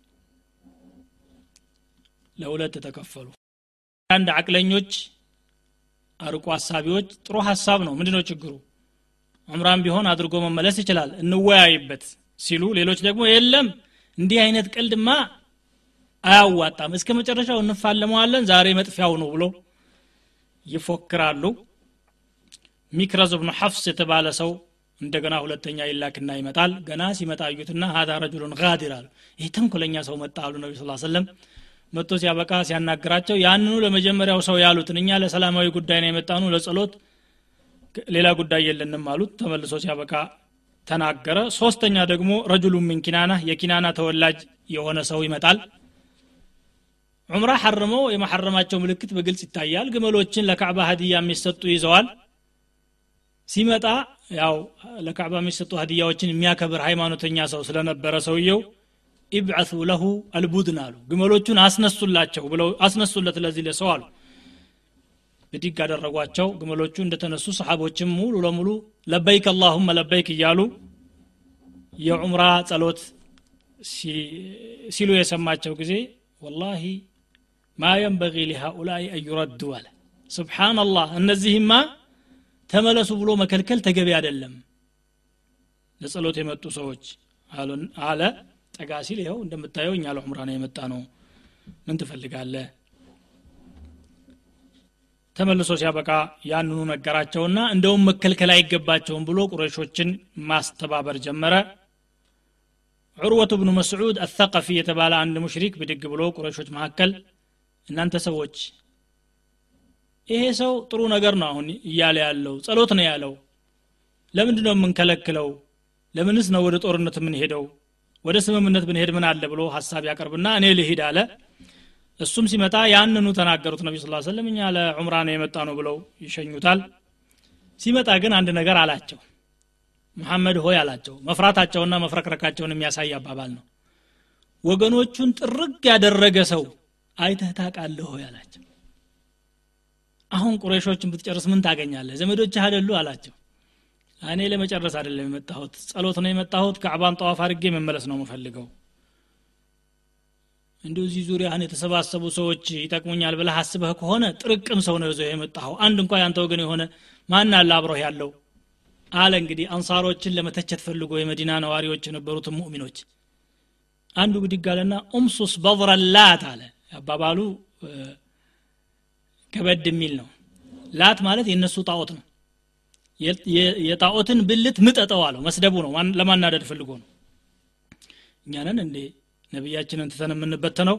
ለሁለት ተከፈሉ አንድ አቅለኞች አርቆ ሀሳቢዎች ጥሩ ሀሳብ ነው ምንድነው ችግሩ ዑምራን ቢሆን አድርጎ መመለስ ይችላል እንወያይበት ሲሉ ሌሎች ደግሞ የለም እንዲህ አይነት ቀልድማ አያዋጣም እስከ መጨረሻው እንፋለመዋለን ዛሬ መጥፊያው ነው ብሎ ይፎክራሉ ሚክረዝ ብኑ ሐፍስ የተባለ ሰው እንደገና ሁለተኛ ይላክና ይመጣል ገና ሲመጣ አዩትና ሀዛ ረጁሉን ጋዲር አሉ ይህ ተንኮለኛ ሰው መጣ አሉ ነቢ ስ ሰለም መጥቶ ሲያበቃ ሲያናግራቸው ያንኑ ለመጀመሪያው ሰው ያሉትን እኛ ለሰላማዊ ጉዳይ ነው የመጣኑ ለጸሎት ሌላ ጉዳይ የለንም አሉት ተመልሶ ሲያበቃ ተናገረ ሶስተኛ ደግሞ ረጁሉ ምን ኪናና የኪናና ተወላጅ የሆነ ሰው ይመጣል ዑምራ ሐርመው የመሐረማቸው ምልክት በግልጽ ይታያል ግመሎችን ለካዕባ ሀዲያ የሚሰጡ ይዘዋል ሲመጣ ያው ለካዕባ የሚሰጡ ሀዲያዎችን የሚያከብር ሃይማኖተኛ ሰው ስለነበረ ሰውየው ኢብዓቱ ለሁ አልቡድን አሉ ግመሎቹን አስነሱላቸው ብለው አስነሱለት ለዚህ ለሰው አሉ ብድግ አደረጓቸው ግመሎቹ እንደተነሱ ሰሓቦችም ሙሉ ለሙሉ ለበይክ አላሁመ ለበይክ እያሉ የዑምራ ጸሎት ሲሉ የሰማቸው ጊዜ ወላሂ ማ የንበጊ ሊሃኡላይ አዩረዱ አለ ስብሓናላህ እነዚህማ ተመለሱ ብሎ መከልከል ተገቢ አይደለም ለጸሎት የመጡ ሰዎች አለ ጠጋ ሲል ይኸው እንደምታየው እኛ ለዑምራ ነው የመጣ ነው ምን ትፈልጋለህ ተመልሶ ሲያበቃ ያንኑ ነገራቸውና እንደውም መከልከል አይገባቸውም ብሎ ቁረሾችን ማስተባበር ጀመረ ዑርወቱ ብኑ መስዑድ አተቀፊ የተባለ አንድ ሙሽሪክ ብድግ ብሎ ቁረሾች መካከል እናንተ ሰዎች ይሄ ሰው ጥሩ ነገር ነው አሁን እያለ ያለው ጸሎት ነው ያለው ለምንድ ነው የምንከለክለው ለምንስ ነው ወደ ጦርነት የምንሄደው ወደ ስምምነት ብንሄድ ምን አለ ብሎ ሀሳብ ያቀርብና እኔ ልሂድ አለ እሱም ሲመጣ ያንኑ ተናገሩት ነቢ ስ ሰለም እኛ ለዑምራ ነው የመጣ ነው ብለው ይሸኙታል ሲመጣ ግን አንድ ነገር አላቸው መሐመድ ሆይ አላቸው መፍራታቸውና መፍረክረካቸውን የሚያሳይ አባባል ነው ወገኖቹን ጥርግ ያደረገ ሰው አይተህ ታቃለህ ሆይ አላቸው አሁን ቁረሾችን ብትጨርስ ምን ታገኛለህ ዘመዶችህ አደሉ አላቸው እኔ ለመጨረስ አይደለም የመጣሁት ጸሎት ነው የመጣሁት ከዕባን ጠዋፍ አድርጌ መመለስ ነው የምፈልገው እንዲሁ እዚህ ዙሪያህን የተሰባሰቡ ሰዎች ይጠቅሙኛል ብለህ አስበህ ከሆነ ጥርቅም ሰው ነው ይዘው የመጣኸው አንድ እንኳ ያንተ ወገን የሆነ ማን አለ አብረህ ያለው አለ እንግዲህ አንሳሮችን ለመተቸት ፈልጎ የመዲና ነዋሪዎች የነበሩትን ሙእሚኖች አንዱ ብድግ አለና ኡምሱስ በضረላት አለ አባባሉ ከበድ የሚል ነው ላት ማለት የእነሱ ጣዖት ነው የጣዖትን ብልት ምጠጠው አለው መስደቡ ነው ለማናደድ ፈልጎ ነው እኛንን እንዴ ነቢያችንን ትተን የምንበተነው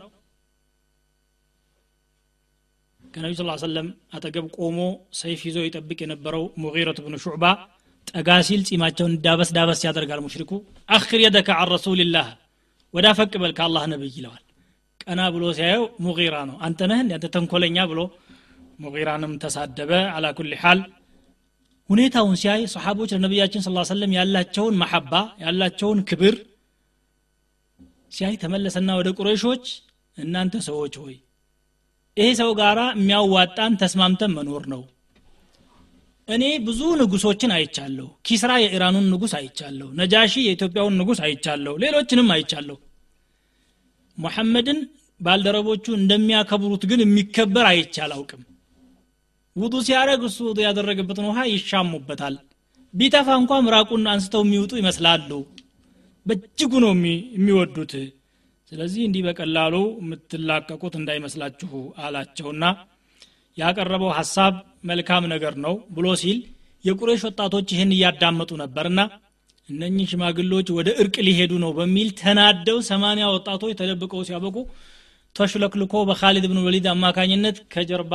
ከነቢ ስ ሰለም አጠገብ ቆሞ ሰይፍ ይዞ ይጠብቅ የነበረው ሙጊረት ብኑ ሹዕባ ጠጋ ሲል ጺማቸውን ዳበስ ዳበስ ያደርጋል ሙሽሪኩ አክር የደከ አን ረሱልላህ ወዳ ፈቅ በል ከአላህ ነብይ ይለዋል ቀና ብሎ ሲያየው ሙጊራ ነው አንተ ነህ አንተ ተንኮለኛ ብሎ ሙጊራንም ተሳደበ አላ ኩል ሓል ሁኔታውን ሲያይ ሰሓቦች ለነቢያችን ስ ሰለም ያላቸውን መሐባ ያላቸውን ክብር ሲያይ ተመለሰና ወደ ቁረይሾች እናንተ ሰዎች ሆይ ይሄ ሰው ጋራ የሚያዋጣን ተስማምተን መኖር ነው እኔ ብዙ ንጉሶችን አይቻለሁ ኪስራ የኢራኑን ንጉስ አይቻለሁ ነጃሺ የኢትዮጵያውን ንጉስ አይቻለሁ ሌሎችንም አይቻለሁ ሙሐመድን ባልደረቦቹ እንደሚያከብሩት ግን የሚከበር አይቼ አላውቅም ውጡ ሲያደረግ እሱ ውጡ ያደረገበትን ውሃ ይሻሙበታል ቢተፋ እንኳ ምራቁን አንስተው የሚውጡ ይመስላሉ በእጅጉ ነው የሚወዱት ስለዚህ እንዲህ በቀላሉ የምትላቀቁት እንዳይመስላችሁ አላቸውና ያቀረበው ሀሳብ መልካም ነገር ነው ብሎ ሲል የቁሬሽ ወጣቶች ይህን እያዳመጡ ነበርና እነኚህ ሽማግሎች ወደ እርቅ ሊሄዱ ነው በሚል ተናደው ሰማኒያ ወጣቶች ተደብቀው ሲያበቁ ተሽለክልኮ በካሊድ ብን ወሊድ አማካኝነት ከጀርባ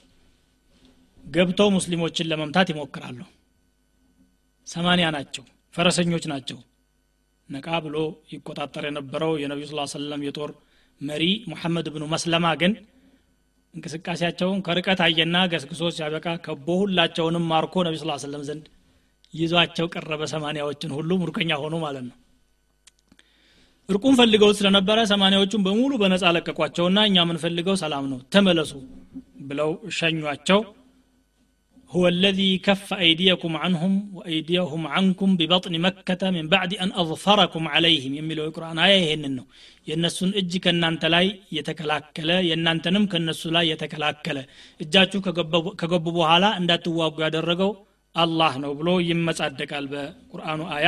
ገብተው ሙስሊሞችን ለመምታት ይሞክራሉ ሰማኒያ ናቸው ፈረሰኞች ናቸው ነቃ ብሎ ይቆጣጠር የነበረው የነቢዩ ስ ሰለም የጦር መሪ ሙሐመድ ብኑ መስለማ ግን እንቅስቃሴያቸውን ከርቀት አየና ገስግሶ ሲያበቃ ከቦ ሁላቸውንም ማርኮ ነቢ ስ ሰለም ዘንድ ይዟቸው ቀረበ ሰማኒያዎችን ሁሉ ሙርከኛ ሆኑ ማለት ነው እርቁን ፈልገው ስለነበረ ሰማኒያዎቹን በሙሉ በነፃ ለቀቋቸውና እኛ የምንፈልገው ሰላም ነው ተመለሱ ብለው ሸኟቸው هو الذي كف أيديكم عنهم وأيديهم عنكم ببطن مكة من بعد أن أظفركم عليهم يميلوا القرآن آية ይሄንን ነው የእነሱን እጅ ከእናንተ ላይ የተከላከለ የእናንተንም ከእነሱ ላይ የተከላከለ እጃችሁ ከገቡ በኋላ እንዳትዋጉ ያደረገው አላህ ነው ብሎ ይመጻደቃል በቁርአኑ አያ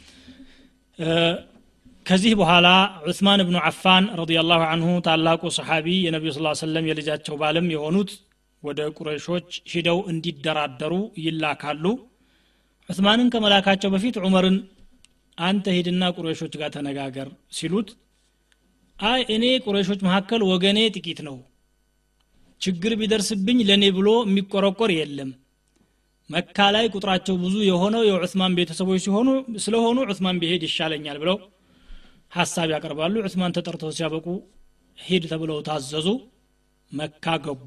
ከዚህ በኋላ ዑስማን ብኑ አፋን ረዲየላሁ አንሁ ታላቁ ሰሓቢ የነቢዩ ስ ሰለም የልጃቸው ባልም የሆኑት ወደ ቁረይሾች ሂደው እንዲደራደሩ ይላካሉ ዑስማንን ከመላካቸው በፊት ዑመርን አንተ ሂድና ቁረይሾች ጋር ተነጋገር ሲሉት አይ እኔ ቁረይሾች መካከል ወገኔ ጥቂት ነው ችግር ቢደርስብኝ ለእኔ ብሎ የሚቆረቆር የለም መካ ላይ ቁጥራቸው ብዙ የሆነው የዑስማን ቤተሰቦች ሲሆኑ ስለሆኑ ዑስማን ቢሄድ ይሻለኛል ብለው ሀሳብ ያቀርባሉ ዑስማን ተጠርተው ሲያበቁ ሂድ ተብለው ታዘዙ መካ ገቡ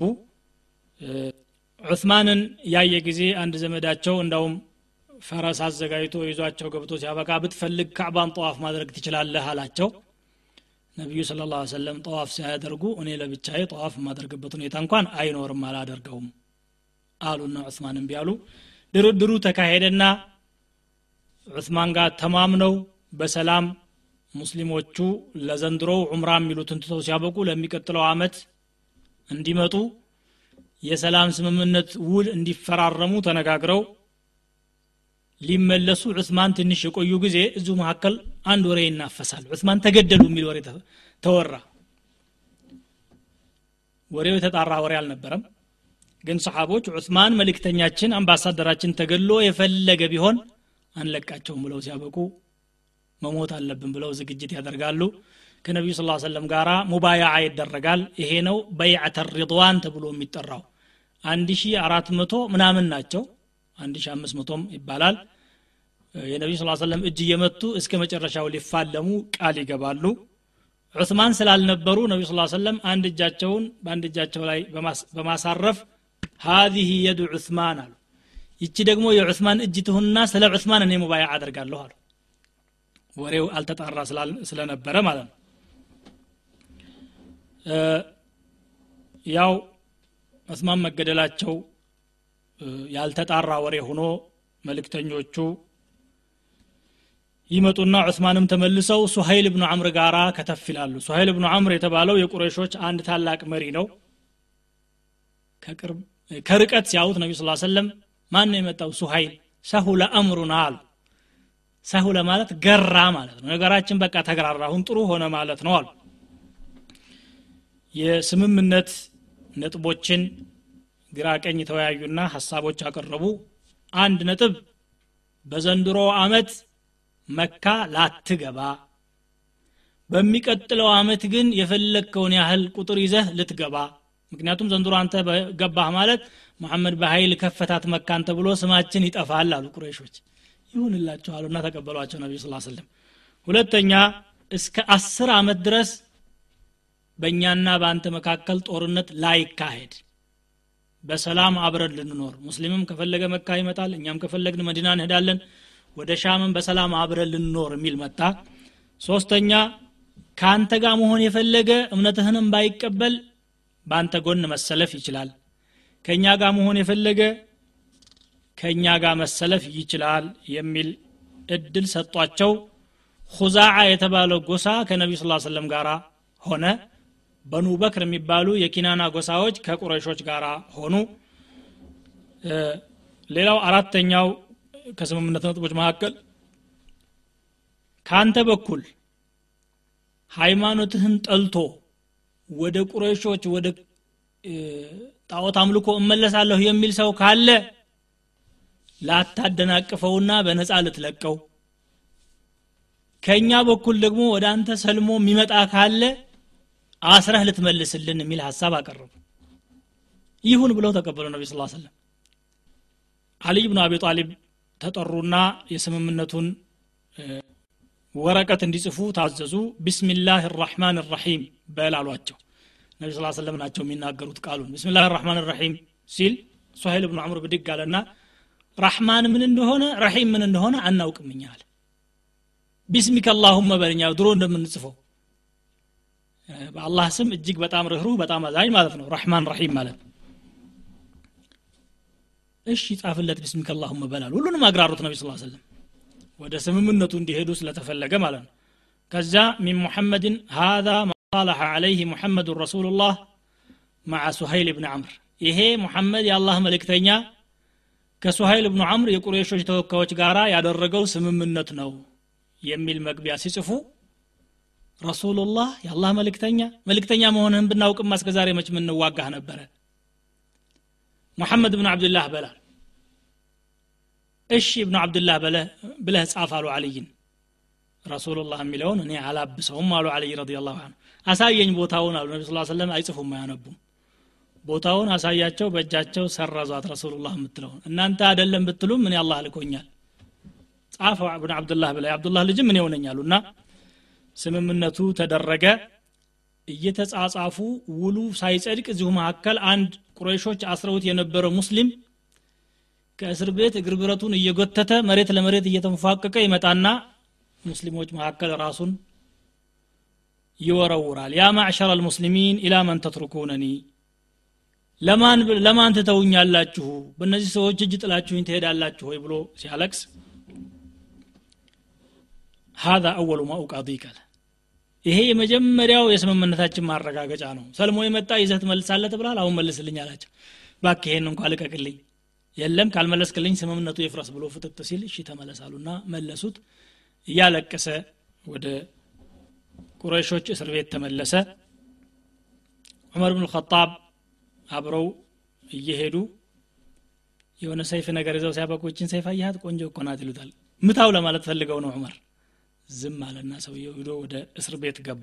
ዑስማንን ያየ ጊዜ አንድ ዘመዳቸው እንዳውም ፈረስ አዘጋጅቶ ይዟቸው ገብቶ ሲያበቃ ብትፈልግ ካዕባን ጠዋፍ ማድረግ ትችላለህ አላቸው ነቢዩ ስለ ላ ሰለም ጠዋፍ ሲያደርጉ እኔ ለብቻዬ ጠዋፍ የማደርግበት ሁኔታ እንኳን አይኖርም አላደርገውም አሉና ዑስማን እምቢ አሉ ድርድሩ ተካሄደና ዑስማን ጋር ተማምነው በሰላም ሙስሊሞቹ ለዘንድሮው ዑምራ የሚሉትን ትተው ሲያበቁ ለሚቀጥለው አመት እንዲመጡ የሰላም ስምምነት ውል እንዲፈራረሙ ተነጋግረው ሊመለሱ ዑስማን ትንሽ የቆዩ ጊዜ እዚሁ መካከል አንድ ወሬ ይናፈሳል ዑስማን ተገደሉ የሚል ወሬ ተወራ ወሬው የተጣራ ወሬ አልነበረም ግን ሰሓቦች ዑስማን መልእክተኛችን አምባሳደራችን ተገሎ የፈለገ ቢሆን አንለቃቸውም ብለው ሲያበቁ መሞት አለብን ብለው ዝግጅት ያደርጋሉ ከነቢዩ ስ ሰለም ጋር ሙባያዓ ይደረጋል ይሄ ነው በይዓተ ሪድዋን ተብሎ የሚጠራው አንድ ሺ አራት መቶ ምናምን ናቸው አንድ ሺ አምስት መቶም ይባላል የነቢዩ ስ ሰለም እጅ እየመቱ እስከ መጨረሻው ሊፋለሙ ቃል ይገባሉ ዑስማን ስላልነበሩ ነቢዩ ስ ሰለም አንድ እጃቸውን በአንድ እጃቸው ላይ በማሳረፍ ሀዚህ የዱ ዑስማን አሉ ይቺ ደግሞ የዑስማን እጅ ትሁንና ስለ ዑስማን እኔ ሙባያ አደርጋለሁ አሉ ወሬው አልተጣራ ስለነበረ ማለት ነው ያው ዑስማን መገደላቸው ያልተጣራ ወሬ ሆኖ መልእክተኞቹ ይመጡና ዑስማንም ተመልሰው ሱሀይል ብኑ አምር ጋራ ከተፍ ይላሉ ሱሀይል ብኑ አምር የተባለው የቁረይሾች አንድ ታላቅ መሪ ነው ከርቀት ሲያዩት ነቢ ስ ሰለም ማን ነው የመጣው ሱሀይል ሰሁለ አምሩና አሉ ሰሁለ ማለት ገራ ማለት ነው ነገራችን በቃ ተገራራ አሁን ጥሩ ሆነ ማለት ነው አሉ የስምምነት ነጥቦችን ግራ ቀኝ ተወያዩና ሀሳቦች አቀረቡ አንድ ነጥብ በዘንድሮ አመት መካ ላትገባ በሚቀጥለው አመት ግን የፈለግከውን ያህል ቁጥር ይዘህ ልትገባ ምክንያቱም ዘንድሮ አንተ ገባህ ማለት መሐመድ በኃይል ከፈታት መካን ተብሎ ስማችን ይጠፋል አሉ ቁረይሾች ይሁንላቸው አሉና ተቀበሏቸው ነቢዩ ስ ስለም ሁለተኛ እስከ አስር አመት ድረስ በእኛና በአንተ መካከል ጦርነት ላይካሄድ በሰላም አብረን ልንኖር ሙስሊምም ከፈለገ መካ ይመጣል እኛም ከፈለግን መዲና እንሄዳለን ወደ ሻምም በሰላም አብረን ልንኖር የሚል መጣ ሶስተኛ ከአንተ ጋር መሆን የፈለገ እምነትህንም ባይቀበል በአንተ ጎን መሰለፍ ይችላል ከእኛ ጋር መሆን የፈለገ ከእኛ ጋር መሰለፍ ይችላል የሚል እድል ሰጧቸው ሁዛዓ የተባለው ጎሳ ከነቢዩ ስ ሰለም ጋር ሆነ በኑ በክር የሚባሉ የኪናና ጎሳዎች ከቁረይሾች ጋር ሆኑ ሌላው አራተኛው ከስምምነት ነጥቦች መካከል ከአንተ በኩል ሃይማኖትህን ጠልቶ ወደ ቁረይሾች ወደ ጣዖት አምልኮ እመለሳለሁ የሚል ሰው ካለ ላታደናቅፈውና በነፃ ልትለቀው ከእኛ በኩል ደግሞ ወደ አንተ ሰልሞ የሚመጣ ካለ አስረህ ልትመልስልን የሚል ሀሳብ አቀረቡ ይሁን ብለው ተቀበሉ ነቢ ስ ሰለም አልይ ብኑ አቢ ጣሊብ ተጠሩና የስምምነቱን ወረቀት እንዲጽፉ ታዘዙ ቢስሚላህ ራሕማን ራሒም በል አሏቸው ነቢ ስ ሰለም ናቸው የሚናገሩት ቃሉን ቢስሚላህ ራሕማን ራሒም ሲል ሱሀይል ብኑ አምር ብድግ አለና ራሕማን ምን እንደሆነ ረሒም ምን እንደሆነ አናውቅምኛ አለ ቢስሚከ አላሁመ በልኛ ድሮ እንደምንጽፈው በአላህ ስም እጅግ በጣም ርኅሩህ በጣም አዛኝ ማለት ነው ረሕማን ረሒም ማለት ነው እሺ ጻፍለት ቢስሚከ አላሁመ በላል ሁሉንም አግራሩት ነቢ ስ ሰለም ወደ ስምምነቱ እንዲሄዱ ስለተፈለገ ማለት ነው ከዛ ሚን ሙሐመድን ሃذا ما صالح عليه محمد رسول الله مع سهيل بن عمرو ይሄ ሙሐመድ የአላህ መልእክተኛ ከሱሀይል ብኑ አምር የቁሬሾች ተወካዮች ጋር ያደረገው ስምምነት ነው የሚል መግቢያ ሲጽፉ ረሱሉላህ የአላህ መልእክተኛ መልእክተኛ መሆንህን ብናውቅማ እስከ ዛሬ መች ምንዋጋህ ነበረ ሙሐመድ ብን አብድላህ በላል እሺ እብኑ አብድላህ ብለህ ጻፍ አሉ አልይን ረሱሉላህ የሚለውን እኔ አላብሰውም አሉ አልይ ረዲ ላሁ አሳየኝ ቦታውን አሉ ነቢ ስ ሰለም አይጽፉም አያነቡም ቦታውን አሳያቸው በእጃቸው ሰረዟት ረሱሉላህ የምትለውን እናንተ አደለም ብትሉም እኔ አላህ ልኮኛል ጻፈው ብን አብዱላህ ብላ የአብዱላህ ልጅም እኔ ሆነኛሉ እና ስምምነቱ ተደረገ እየተጻጻፉ ውሉ ሳይጸድቅ እዚሁ መካከል አንድ ቁረይሾች አስረውት የነበረ ሙስሊም ከእስር ቤት እግር ብረቱን እየጎተተ መሬት ለመሬት እየተንፏቀቀ ይመጣና ሙስሊሞች መካከል ራሱን ይወረውራል ያ ማዕሸር አልሙስሊሚን ኢላ መን ተትሩኩነኒ ለማን ለማን ትተውኛላችሁ በእነዚህ ሰዎች እጅ ጥላችሁኝ ትሄዳላችሁ ወይ ብሎ ሲያለቅስ هذا أول ما أقاضيك ይሄ የመጀመሪያው የስምምነታችን ማረጋገጫ ነው ሰልሞ የመጣ ይዘህ ትመልሳለህ ትብላል አሁን መልስልኝ አላቸው ባክ ይሄን እንኳ ልቀቅልኝ የለም ካልመለስክልኝ ስምምነቱ ይፍረስ ብሎ ፍጥጥ ሲል እሺ ተመለሳሉና መለሱት እያለቀሰ ወደ ቁረይሾች እስር ቤት ተመለሰ ዑመር ብን ልኸጣብ አብረው እየሄዱ የሆነ ሰይፍ ነገር ይዘው ሲያበቁችን ሰይፍ አያት ቆንጆ እኮ ናት ይሉታል ምታው ለማለት ፈልገው ነው ዑመር ዝም አለና ሰውየው ሂዶ ወደ እስር ቤት ገባ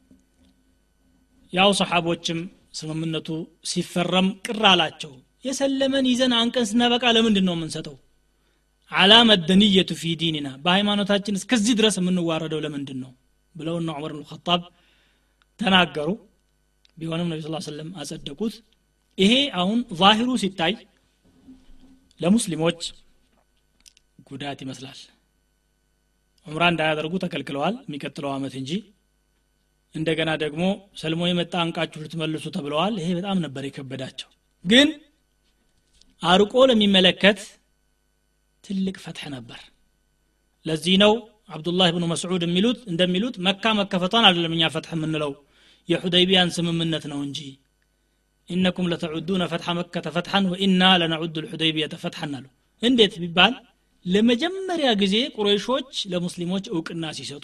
ያው ሰሓቦችም ስምምነቱ ሲፈረም ቅር አላቸው የሰለመን ይዘን አንቀን ስናበቃ ለምንድን ነው የምንሰጠው አላመ ደንየቱ ፊ ዲኒና በሃይማኖታችን እስከዚህ ድረስ የምንዋረደው ለምንድን ነው ብለውና ዑመር ብን ኸጣብ ተናገሩ ቢሆንም ነቢ ስ ሰለም አጸደቁት ይሄ አሁን ዛሂሩ ሲታይ ለሙስሊሞች ጉዳት ይመስላል ዑምራ እንዳያደርጉ ተከልክለዋል የሚቀጥለው አመት እንጂ እንደገና ደግሞ ሰልሞ የመጣ አንቃችሁ ልትመልሱ ተብለዋል ይሄ በጣም ነበር የከበዳቸው ግን አርቆ ለሚመለከት ትልቅ ፈትሕ ነበር ለዚህ ነው አብዱላህ ብኑ መስዑድ የሚሉት እንደሚሉት መካ መከፈቷን አይደለም እኛ ፈትሕ የምንለው የሑደይቢያን ስምምነት ነው እንጂ ኢነኩም ለተዑዱነ ፈትሐ መከተ ፈትሐን ወኢና ለነዑዱ ልሑደይቢየተ ፈትሐን አሉ እንዴት ቢባል ለመጀመሪያ ጊዜ ቁረይሾች ለሙስሊሞች እውቅና ሲሰጡ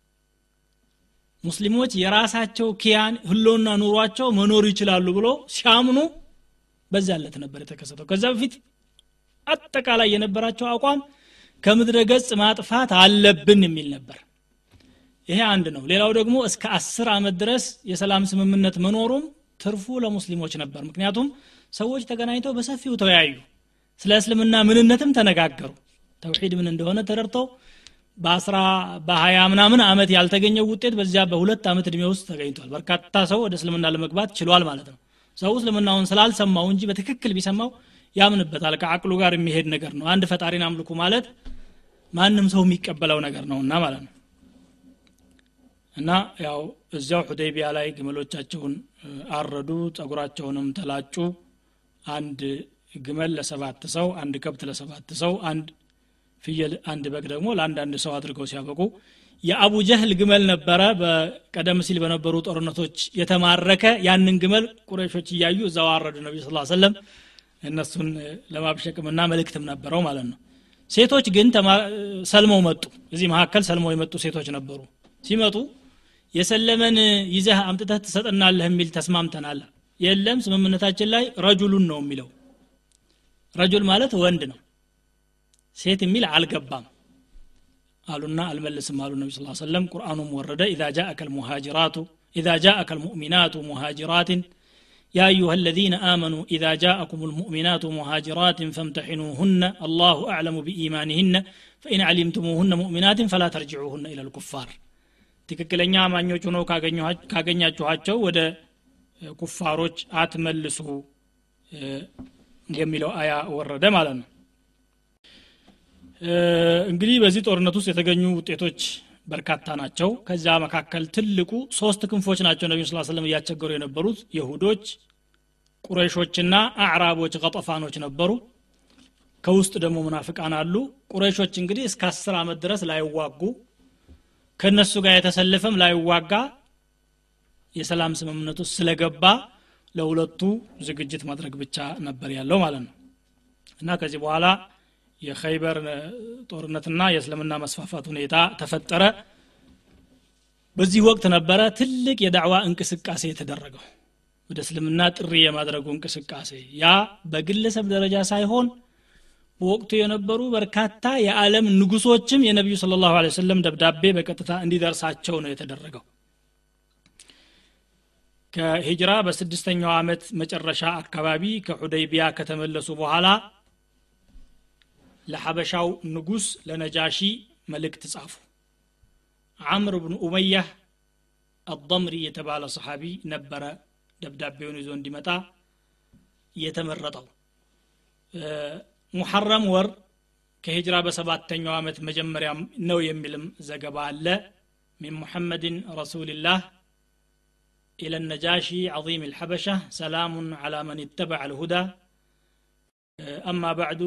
ሙስሊሞች የራሳቸው ኪያን ህሎና ኑሯቸው መኖር ይችላሉ ብሎ ሲያምኑ በዛ ዕለት ነበር የተከሰተው ከዛ በፊት አጠቃላይ የነበራቸው አቋም ከምድረ ገጽ ማጥፋት አለብን የሚል ነበር ይሄ አንድ ነው ሌላው ደግሞ እስከ አስር ዓመት ድረስ የሰላም ስምምነት መኖሩም ትርፉ ለሙስሊሞች ነበር ምክንያቱም ሰዎች ተገናኝተው በሰፊው ተወያዩ ስለ እስልምና ምንነትም ተነጋገሩ ተውሒድ ምን እንደሆነ ተረድተው በአስራ በሀያ ምናምን አመት ያልተገኘው ውጤት በዚያ በሁለት ዓመት እድሜ ውስጥ ተገኝቷል በርካታ ሰው ወደ እስልምና ለመግባት ችሏል ማለት ነው ሰው እስልምናውን ስላልሰማው እንጂ በትክክል ቢሰማው ያምንበታል ከአቅሉ ጋር የሚሄድ ነገር ነው አንድ ፈጣሪን አምልኩ ማለት ማንም ሰው የሚቀበለው ነገር ነውና ማለት ነው እና ያው እዚያው ሁዴቢያ ላይ ግመሎቻቸውን አረዱ ጸጉራቸውንም ተላጩ አንድ ግመል ለሰባት ሰው አንድ ከብት ለሰባት ሰው አንድ ፍየል አንድ በግ ደግሞ ለአንዳንድ ሰው አድርገው ሲያበቁ የአቡ ጀህል ግመል ነበረ በቀደም ሲል በነበሩ ጦርነቶች የተማረከ ያንን ግመል ቁረሾች እያዩ እዛው አረዱ ነቢ ስ ሰለም እነሱን ለማብሸቅምና መልእክትም ነበረው ማለት ነው ሴቶች ግን ሰልመው መጡ እዚህ መካከል ሰልመው የመጡ ሴቶች ነበሩ ሲመጡ የሰለመን ይዘህ አምጥተህ ትሰጠናለህ የሚል ተስማምተናል የለም ስምምነታችን ላይ ረጁሉን ነው የሚለው ረጁል ማለት ወንድ ነው ሴት የሚል አልገባም አሉና አልመልስም አሉ ነቢ ስ ሰለም ቁርአኑም ወረደ ኢዛ ጃአከ ልሙሃጅራቱ ኢዛ ጃአከ ልሙእሚናቱ ሙሃጅራትን يا أيها الذين آمنوا إذا جاءكم المؤمنات مهاجرات فامتحنوهن الله أعلم بإيمانهن فإن علمتموهن مؤمنات فلا ترجعوهن إلى الكفار ትክክለኛ አማኞች ሆነው ካገኛችኋቸው ወደ ኩፋሮች አትመልሱ የሚለው አያ ወረደ ማለት ነው እንግዲህ በዚህ ጦርነት ውስጥ የተገኙ ውጤቶች በርካታ ናቸው ከዚያ መካከል ትልቁ ሶስት ክንፎች ናቸው ነቢዩ ስ ስለም እያስቸገሩ የነበሩት የሁዶች ቁረይሾችና አዕራቦች ቀጠፋኖች ነበሩ ከውስጥ ደግሞ ሙናፍቃን አሉ ቁረይሾች እንግዲህ እስከ አስር ዓመት ድረስ ላይዋጉ ከእነሱ ጋር የተሰለፈም ላይዋጋ የሰላም ስምምነት ውስጥ ስለገባ ለሁለቱ ዝግጅት ማድረግ ብቻ ነበር ያለው ማለት ነው እና ከዚህ በኋላ የኸይበር ጦርነትና የእስልምና መስፋፋት ሁኔታ ተፈጠረ በዚህ ወቅት ነበረ ትልቅ የዳዕዋ እንቅስቃሴ የተደረገው ወደ እስልምና ጥሪ የማድረጉ እንቅስቃሴ ያ በግለሰብ ደረጃ ሳይሆን በወቅቱ የነበሩ በርካታ የዓለም ንጉሶችም የነቢዩ ስለ ላሁ ሰለም ደብዳቤ በቀጥታ እንዲደርሳቸው ነው የተደረገው ከሂጅራ በስድስተኛው ዓመት መጨረሻ አካባቢ ከሑደይቢያ ከተመለሱ በኋላ ለሐበሻው ንጉስ ለነጃሺ መልእክት ጻፉ አምር ብኑ ኡመያህ አضምሪ የተባለ ሰሓቢ ነበረ ደብዳቤውን ይዞ እንዲመጣ የተመረጠው ሙሐረም ወር ከሂጅራ በሰባተኛው ዓመት መጀመሪያ ነው የሚልም ዘገባ አለ ሚን ሙሐመድን ረሱልላህ إلى النجاشي عظيم الحبشة سلام على من اتبع الهدى أما بعد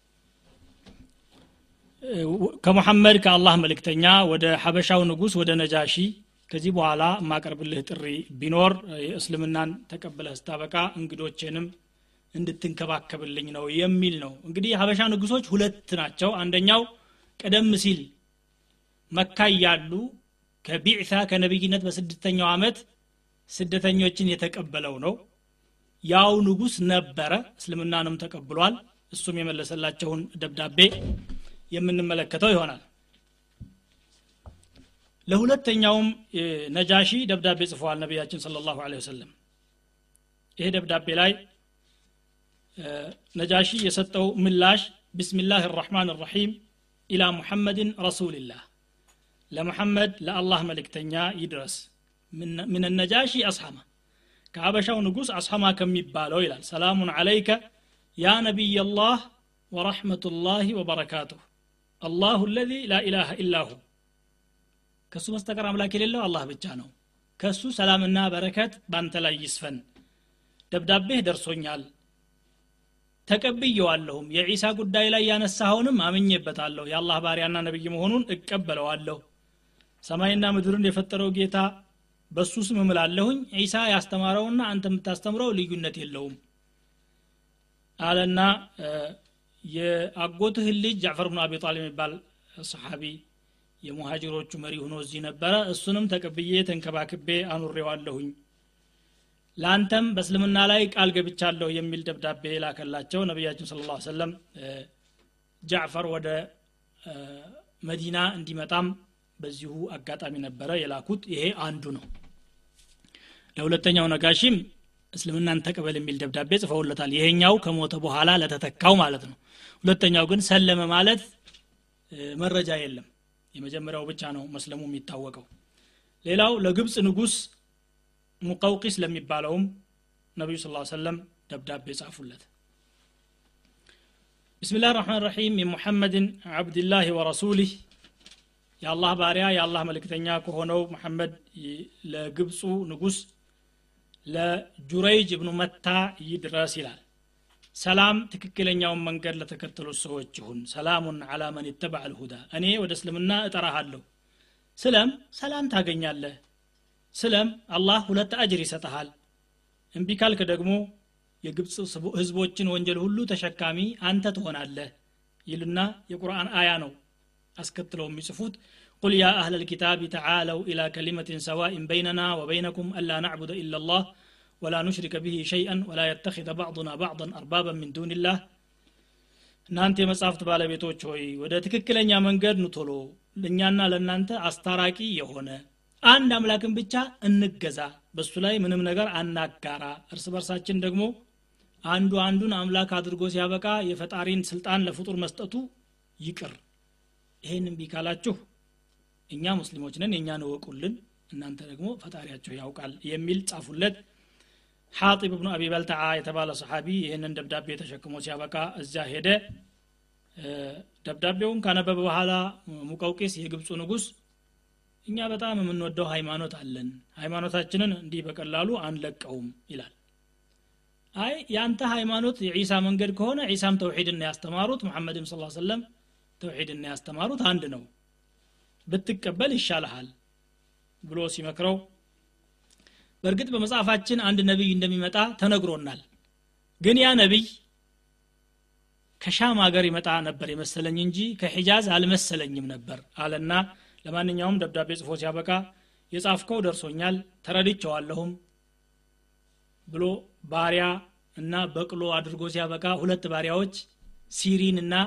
ከሙሐመድ ከአላህ መልእክተኛ ወደ ሐበሻው ንጉስ ወደ ነጃሺ ከዚህ በኋላ የማቀርብልህ ጥሪ ቢኖር የእስልምናን ተቀብለህ ስታበቃ እንግዶቼንም እንድትንከባከብልኝ ነው የሚል ነው እንግዲህ የሀበሻ ንጉሶች ሁለት ናቸው አንደኛው ቀደም ሲል መካ እያሉ ከቢዕታ ከነቢይነት በስድስተኛው ዓመት ስደተኞችን የተቀበለው ነው ያው ንጉስ ነበረ እስልምናንም ተቀብሏል እሱም የመለሰላቸውን ደብዳቤ የምንመለከተው ይሆናል ለሁለተኛውም ነጃሺ ደብዳቤ ጽፈዋል ነቢያችን ስለ ላሁ ወሰለም ይሄ ደብዳቤ ላይ ነጃሺ የሰጠው ምላሽ ብስሚላህ ራሕማን ራሒም ኢላ ሙሐመድን ረሱልላህ ለሙሐመድ ለአላህ መልእክተኛ ይድረስ ምን ነጃሺ አስሐማ ከሀበሻው ንጉስ አስሐማ ከሚባለው ይላል ሰላሙን አለይከ ያ ነቢይ ላህ ወረሕመቱላህ ወበረካቱሁ አላሁ ለዚ ላኢላሃ ኢላሁ ከእሱ በስተቀር አምላክ የሌለው አላህ ብቻ ነው ከእሱ ሰላምና በረከት ባንተ ላይ ይስፈን ደብዳቤህ ደርሶኛል ተቀብየዋለሁም የዒሳ ጉዳይ ላይ ያነሳኸውንም አምኜበታለሁ የአላህ ባሪያና ነቢይ መሆኑን እቀበለዋለሁ ሰማይና ምድርን የፈጠረው ጌታ በሱ ስም እምላለሁኝ ዒሳ ያስተማረውና አንተ የምታስተምረው ልዩነት የለውም አለና የአጎትህን ልጅ ጃዕፈር ብኑ አቢ ጣሊብ የሚባል ሰሓቢ የሙሃጅሮቹ መሪ ሆኖ እዚህ ነበረ እሱንም ተቀብዬ ተንከባክቤ አኑሬዋለሁኝ ለአንተም በእስልምና ላይ ቃል ገብቻለሁ የሚል ደብዳቤ ላከላቸው ነቢያችን ስለ ላ ሰለም ጃዕፈር ወደ መዲና እንዲመጣም በዚሁ አጋጣሚ ነበረ የላኩት ይሄ አንዱ ነው ለሁለተኛው ነጋሽም እስልምናን ተቀበል የሚል ደብዳቤ ጽፈውለታል ይሄኛው ከሞተ በኋላ ለተተካው ማለት ነው ሁለተኛው ግን ሰለመ ማለት መረጃ የለም የመጀመሪያው ብቻ ነው መስለሙ የሚታወቀው ሌላው ለግብፅ ንጉስ ሙቀውቂስ ለሚባለውም ነቢዩ ስ ሰለም ደብዳቤ ጻፉለት ብስሚላህ ራሕማን ረሒም የሙሐመድን ዓብድላህ ወረሱሊህ የአላህ ባሪያ የአላህ መልእክተኛ ከሆነው መሐመድ ለግብፁ ንጉስ ለጁረይጅ እብኑ መታ ይድረስ ይላል ሰላም ትክክለኛውን መንገድ ለተከተሉት ሰዎች ይሁን ሰላሙን አላ መን ይተባዕ ልሁዳ እኔ ወደ እስልምና እጠራሃለሁ ስለም ሰላም ታገኛለህ ስለም አላህ ሁለት አጅር ይሰጠሃል እምቢ ካልክ ደግሞ የግብፅ ህዝቦችን ወንጀል ሁሉ ተሸካሚ አንተ ትሆናለህ ይልና የቁርአን አያ ነው አስከትለው የሚጽፉት ቁል ያ አህለ ልኪታብ ተዓለው ኢላ ከሊመትን ሰዋኢን በይነና ወበይነኩም አላ ናዕቡደ ኢላ ላህ ወላ ኑሽሪከ ብሂ ሸይአን ወላ የተኪዘ ባዕضና ባዕضን አርባበን ምን ዱንላህ እናንተ የመጽሐፍት ባለቤቶች ሆይ ወደ ትክክለኛ መንገድ ንቶሎ ለእኛና ለእናንተ አስታራቂ የሆነ አንድ አምላክን ብቻ እንገዛ በሱ ላይ ምንም ነገር አናጋራ እርስ በርሳችን ደግሞ አንዱ አንዱን አምላክ አድርጎ ሲያበቃ የፈጣሪን ስልጣን ለፍጡር መስጠቱ ይቅር ይሄን እምቢ ካላችሁ እኛ ሙስሊሞች ነን የእኛን እወቁልን እናንተ ደግሞ ፈጣሪያችሁ ያውቃል የሚል ጻፉለት ሐጢብ ብኑ አቢ በልተዓ የተባለ ሰሓቢ ይህንን ደብዳቤ ተሸክሞ ሲያበቃ እዚያ ሄደ ደብዳቤውን ካነበበ በኋላ ሙቀውቂስ የግብፁ ንጉስ እኛ በጣም የምንወደው ሃይማኖት አለን ሃይማኖታችንን እንዲህ በቀላሉ አንለቀውም ይላል አይ የአንተ ሃይማኖት የዒሳ መንገድ ከሆነ ዒሳም ተውሒድና ያስተማሩት ሙሐመድም ስ ሰለም ተውሒድና ያስተማሩት አንድ ነው ብትቀበል ይሻልሃል ብሎ ሲመክረው በእርግጥ በመጽሐፋችን አንድ ነቢይ እንደሚመጣ ተነግሮናል ግን ያ ነቢይ ከሻም ሀገር ይመጣ ነበር የመሰለኝ እንጂ ከሒጃዝ አልመሰለኝም ነበር አለና ለማንኛውም ደብዳቤ ጽፎ ሲያበቃ የጻፍከው ደርሶኛል ተረድቸዋለሁም ብሎ ባሪያ እና በቅሎ አድርጎ ሲያበቃ ሁለት ባሪያዎች ሲሪን እና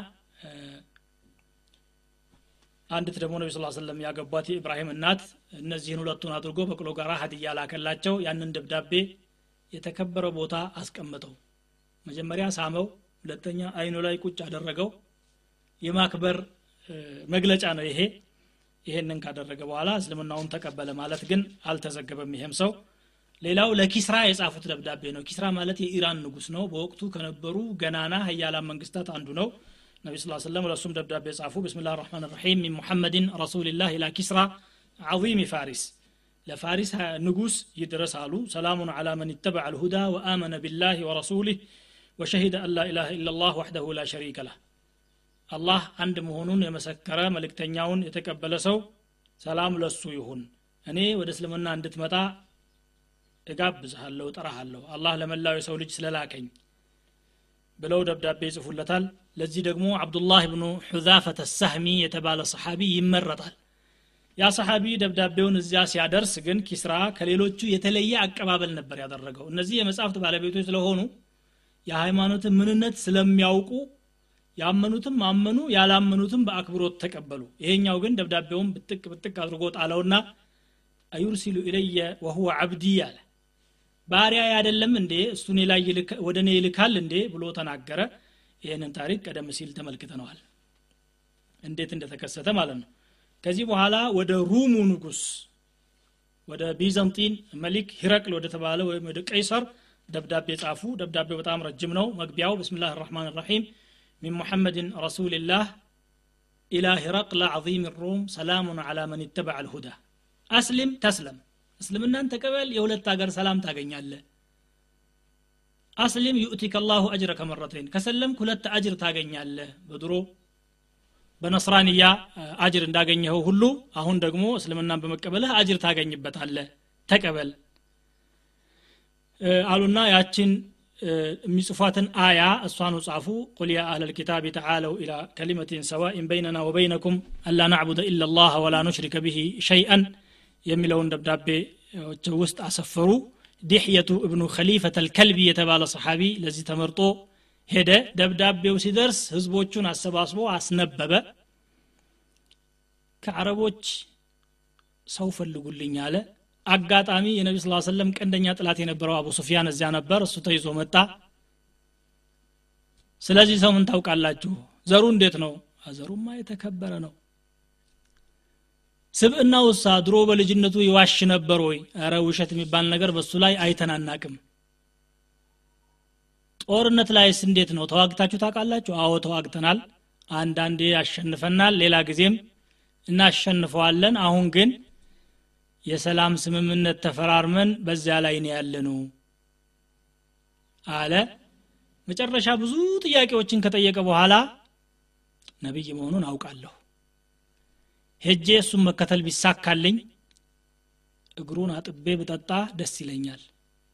አንዲት ደግሞ ነቢ ስ ሰለም ያገቧት የኢብራሂም እናት እነዚህን ሁለቱን አድርጎ በቅሎ ጋራ ሀዲያ ላከላቸው ያንን ደብዳቤ የተከበረ ቦታ አስቀምጠው መጀመሪያ ሳመው ሁለተኛ አይኑ ላይ ቁጭ አደረገው የማክበር መግለጫ ነው ይሄ ይሄንን ካደረገ በኋላ እስልምናውን ተቀበለ ማለት ግን አልተዘገበም ይሄም ሰው ሌላው ለኪስራ የጻፉት ደብዳቤ ነው ኪስራ ማለት የኢራን ንጉስ ነው በወቅቱ ከነበሩ ገናና ሀያላን መንግስታት አንዱ ነው ነቢ ስ ሰለም ለእሱም ደብዳቤ ጻፉ ብስሚላ ራሕማን ራሒም ሚን ሙሐመድን ረሱልላህ ኢላ ኪስራ ዓظም ፋሪስ ለፋሪስ ንጉስ ይድረስ አሉ ሰላሙን ዓላ መን ይተበع ልሁዳ ወአመነ ቢላህ ወረሱሊህ ወሸሂደ አን ላ ኢላሃ ኢላ ላህ ወሕደሁ ላ ሸሪከ ለህ አላህ አንድ መሆኑን የመሰከረ መልእክተኛውን የተቀበለ ሰው ሰላም ለሱ ይሁን እኔ ወደ እስልምና እንድትመጣ እጋብዝሃለሁ ጠራሃለሁ አላህ ለመላው የሰው ልጅ ስለላከኝ ብለው ደብዳቤ ይጽፉለታል ለዚህ ደግሞ አብዱላህ ብኑ ሑዛፈተ ሳህሚ የተባለ ሰሓቢ ይመረጣል ያ ሰሓቢ ደብዳቤውን እዚያ ሲያደርስ ግን ኪስራ ከሌሎቹ የተለየ አቀባበል ነበር ያደረገው እነዚህ የመጽሐፍት ባለቤቶች ስለሆኑ የሃይማኖትን ምንነት ስለሚያውቁ ያመኑትም አመኑ ያላመኑትም በአክብሮት ተቀበሉ ይሄኛው ግን ደብዳቤውን ብጥቅ ብጥቅ አድርጎ ጣለውና አዩርሲሉ ኢለየ ወሁወ አብዲ አለ ባሪያ አይደለም እንዴ እሱ ላይ ወደ እኔ ይልካል እንዴ ብሎ ተናገረ ይህንን ታሪክ ቀደም ሲል ተመልክተነዋል እንዴት እንደተከሰተ ማለት ነው ከዚህ በኋላ ወደ ሩሙ ንጉስ ወደ ቢዘንጢን መሊክ ሂረቅል ወደ ተባለ ወይም ወደ ቀይሰር ደብዳቤ ጻፉ ደብዳቤው በጣም ረጅም ነው መግቢያው ብስምላህ ራሕማን ራሒም من محمد رسول الله إلى هرقل عظيم الروم سلام على من اتبع الهدى أسلم تسلم እስልምናን ተቀበል የሁለት ሀገር ሰላም ታገኛለ አስሊም ዩእቲከ አላሁ አጅረ ከመረተይን ከሰለምክ ሁለት አጅር ታገኛለህ በድሮ በነስራንያ አጅር እንዳገኘኸው ሁሉ አሁን ደግሞ እስልምናን በመቀበልህ አጅር ታገኝበታለህ ተቀበል አሉና ያችን የሚጽፏትን አያ እሷኑ ጻፉ ቁል ያ አህለ ልኪታብ ተዓለው ኢላ ከሊመትን ሰዋኢን በይነና ወበይነኩም አላ ናዕቡደ ኢላ ላህ ወላ ኑሽሪከ ብሂ ሸይአን የሚለውን ደብዳቤ ውስጥ አሰፈሩ ዲሕየቱ እብኑ ከሊፈት አልከልቢ የተባለ ሰሓቢ ለዚህ ተመርጦ ሄደ ደብዳቤው ሲደርስ ህዝቦቹን አሰባስቦ አስነበበ ከአረቦች ሰው ፈልጉልኝ አለ አጋጣሚ የነቢ ስ ሰለም ቀንደኛ ጥላት የነበረው አቡ ሱፊያን እዚያ ነበር እሱ ተይዞ መጣ ስለዚህ ሰው ምን ታውቃላችሁ ዘሩ እንዴት ነው ዘሩማ የተከበረ ነው ስብእና ውሳ ድሮ በልጅነቱ ይዋሽ ነበር ወይ ረ ውሸት የሚባል ነገር በሱ ላይ አይተናናቅም ጦርነት ላይስ እንዴት ነው ተዋግታችሁ ታውቃላችሁ አዎ ተዋግተናል አንዳንዴ ያሸንፈናል ሌላ ጊዜም እናሸንፈዋለን አሁን ግን የሰላም ስምምነት ተፈራርመን በዚያ ላይ ነው ያለነው አለ መጨረሻ ብዙ ጥያቄዎችን ከጠየቀ በኋላ ነቢይ መሆኑን አውቃለሁ ሄጄ እሱን መከተል ቢሳካልኝ እግሩን አጥቤ ብጠጣ ደስ ይለኛል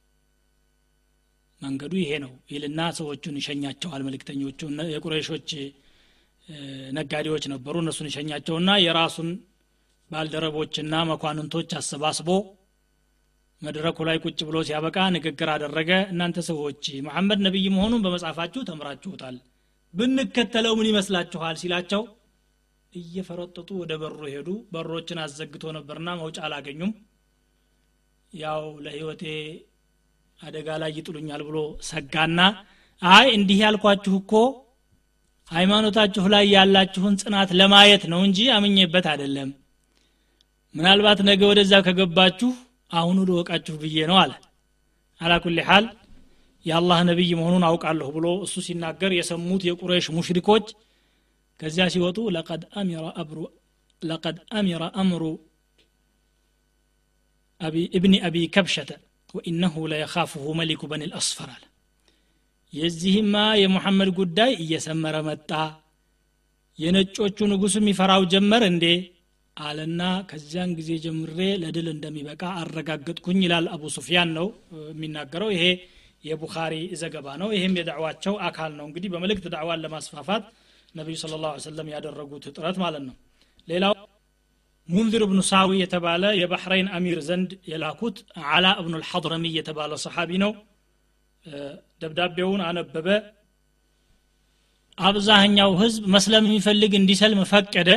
መንገዱ ይሄ ነው ይልና ሰዎቹን ይሸኛቸዋል መልእክተኞቹ የቁረሾች ነጋዴዎች ነበሩ እነሱን ይሸኛቸውና የራሱን ባልደረቦችና መኳንንቶች አሰባስቦ መድረኩ ላይ ቁጭ ብሎ ሲያበቃ ንግግር አደረገ እናንተ ሰዎች መሐመድ ነቢይ መሆኑን በመጽሐፋችሁ ተምራችሁታል ብንከተለው ምን ይመስላችኋል ሲላቸው እየፈረጠጡ ወደ በሩ ሄዱ በሮችን አዘግቶ ነበርና መውጫ አላገኙም ያው ለህይወቴ አደጋ ላይ ይጥሉኛል ብሎ ሰጋና አይ እንዲህ ያልኳችሁ እኮ ሃይማኖታችሁ ላይ ያላችሁን ጽናት ለማየት ነው እንጂ አምኜበት አይደለም ምናልባት ነገ ወደዛ ከገባችሁ አሁኑ ልወቃችሁ ብዬ ነው አለ አላኩል ሓል የአላህ ነቢይ መሆኑን አውቃለሁ ብሎ እሱ ሲናገር የሰሙት የቁረይሽ ሙሽሪኮች ከዚያ ሲወጡ ለቀድ አሚረ አብሩ ለቀድ አሚረ አምሩ እብኒ አቢ ከብሸተ ወኢነሁ ለየኻፍሁ መሊኩ በኒ ልአስፈር አለ የዚህማ የሙሐመድ ጉዳይ እየሰመረ መጣ የነጮቹ ንጉስም ይፈራው ጀመር እንዴ አለና ከዚያን ጊዜ ጀምሬ ለድል እንደሚበቃ አረጋገጥኩኝ ይላል አቡ ሱፊያን ነው የሚናገረው ይሄ የቡኻሪ ዘገባ ነው ይህም የዳዕዋቸው አካል ነው እንግዲህ በመልእክት ዳዕዋን ለማስፋፋት ነቢዩ ስለ ላሁ ሰለም ያደረጉት ጥረት ማለት ነው ሌላው ሙንዚር እብኑ ሳዊ የተባለ የባሕረይን አሚር ዘንድ የላኩት አላ እብኑ ልሐድረሚ የተባለ ሰሓቢ ነው ደብዳቤውን አነበበ አብዛኛው ህዝብ መስለም የሚፈልግ እንዲሰልም ፈቀደ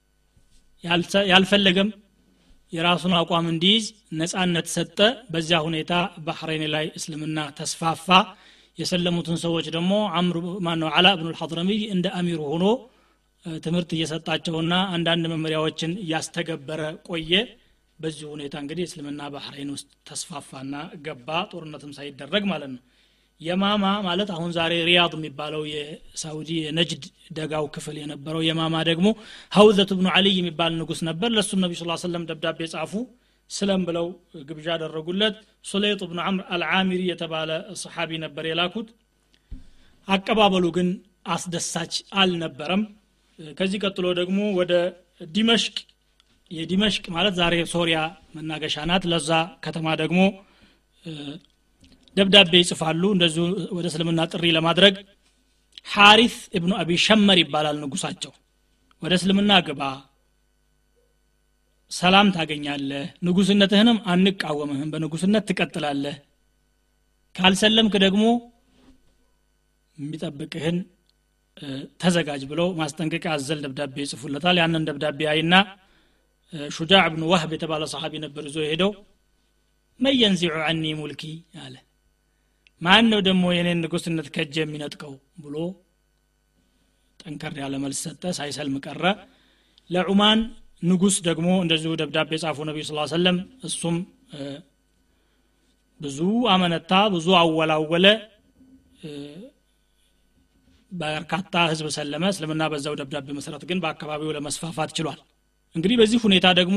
ያልፈለገም የራሱን አቋም እንዲይዝ ነጻነት ሰጠ በዚያ ሁኔታ ባህሬን ላይ እስልምና ተስፋፋ የሰለሙትን ሰዎች ደግሞ አምር ማነው አላ ብኑ ልሐድረሚ እንደ አሚሩ ሆኖ ትምህርት እየሰጣቸውና አንዳንድ መመሪያዎችን እያስተገበረ ቆየ በዚህ ሁኔታ እንግዲህ እስልምና ባህሬን ውስጥ ተስፋፋና ገባ ጦርነትም ሳይደረግ ማለት ነው የማማ ማለት አሁን ዛሬ ሪያድ የሚባለው የሳውዲ የነጅድ ደጋው ክፍል የነበረው የማማ ደግሞ ሀውዘት ብኑ አልይ የሚባል ንጉስ ነበር ለእሱም ነቢ ስ ሰለም ደብዳቤ ጻፉ ስለም ብለው ግብዣ አደረጉለት ሱሌጥ ብኑ አምር አልዓሚሪ የተባለ ሰሓቢ ነበር የላኩት አቀባበሉ ግን አስደሳች አልነበረም ከዚህ ቀጥሎ ደግሞ ወደ ዲመሽቅ የዲመሽቅ ማለት ዛሬ ሶሪያ መናገሻ ናት ለዛ ከተማ ደግሞ ደብዳቤ ይጽፋሉ እንደዚሁ ወደ እስልምና ጥሪ ለማድረግ ሐሪስ እብኑ አቢ ሸመር ይባላል ንጉሳቸው ወደ እስልምና ግባ ሰላም ታገኛለህ ንጉስነትህንም አንቃወምህም በንጉስነት ትቀጥላለህ ካልሰለምክ ደግሞ የሚጠብቅህን ተዘጋጅ ብለው ማስጠንቀቂያ አዘል ደብዳቤ ይጽፉለታል ያንን ደብዳቤ አይና ሹጃዕ ብኑ ዋህብ የተባለ ሰሓቢ ነበር ይዞ ሄደው መን የንዚዑ አኒ ሙልኪ አለ ማን ነው ደግሞ የኔን ንጉስነት ከእጅ የሚነጥቀው ብሎ ጠንከር ያለ መልስ ሰጠ ሳይሰልም ቀረ ለዑማን ንጉስ ደግሞ እንደዚሁ ደብዳቤ ጻፉ ነቢዩ ስ ሰለም እሱም ብዙ አመነታ ብዙ አወላወለ በርካታ ህዝብ ሰለመ እስልምና በዛው ደብዳቤ መሰረት ግን በአካባቢው ለመስፋፋት ችሏል እንግዲህ በዚህ ሁኔታ ደግሞ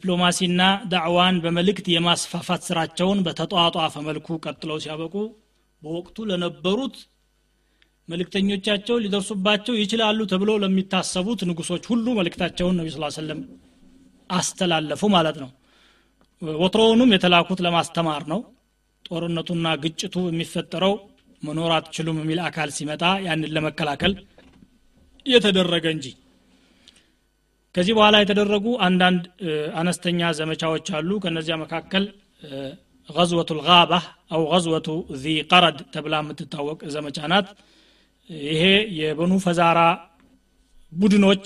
የዲፕሎማሲና ዳዕዋን በመልእክት የማስፋፋት ስራቸውን በተጧጧፈ መልኩ ቀጥለው ሲያበቁ በወቅቱ ለነበሩት መልእክተኞቻቸው ሊደርሱባቸው ይችላሉ ተብሎ ለሚታሰቡት ንጉሶች ሁሉ መልእክታቸውን ነቢ ስ ሰለም አስተላለፉ ማለት ነው ወትሮውንም የተላኩት ለማስተማር ነው ጦርነቱና ግጭቱ የሚፈጠረው መኖር አትችሉም የሚል አካል ሲመጣ ያንን ለመከላከል የተደረገ እንጂ ከዚህ በኋላ የተደረጉ አንዳንድ አነስተኛ ዘመቻዎች አሉ ከነዚያ መካከል غزوة الغابة أو غزوة ذي قرد ተብላ የምትታወቅ ዘመቻ ናት ይሄ የበኑ ፈዛራ ቡድኖች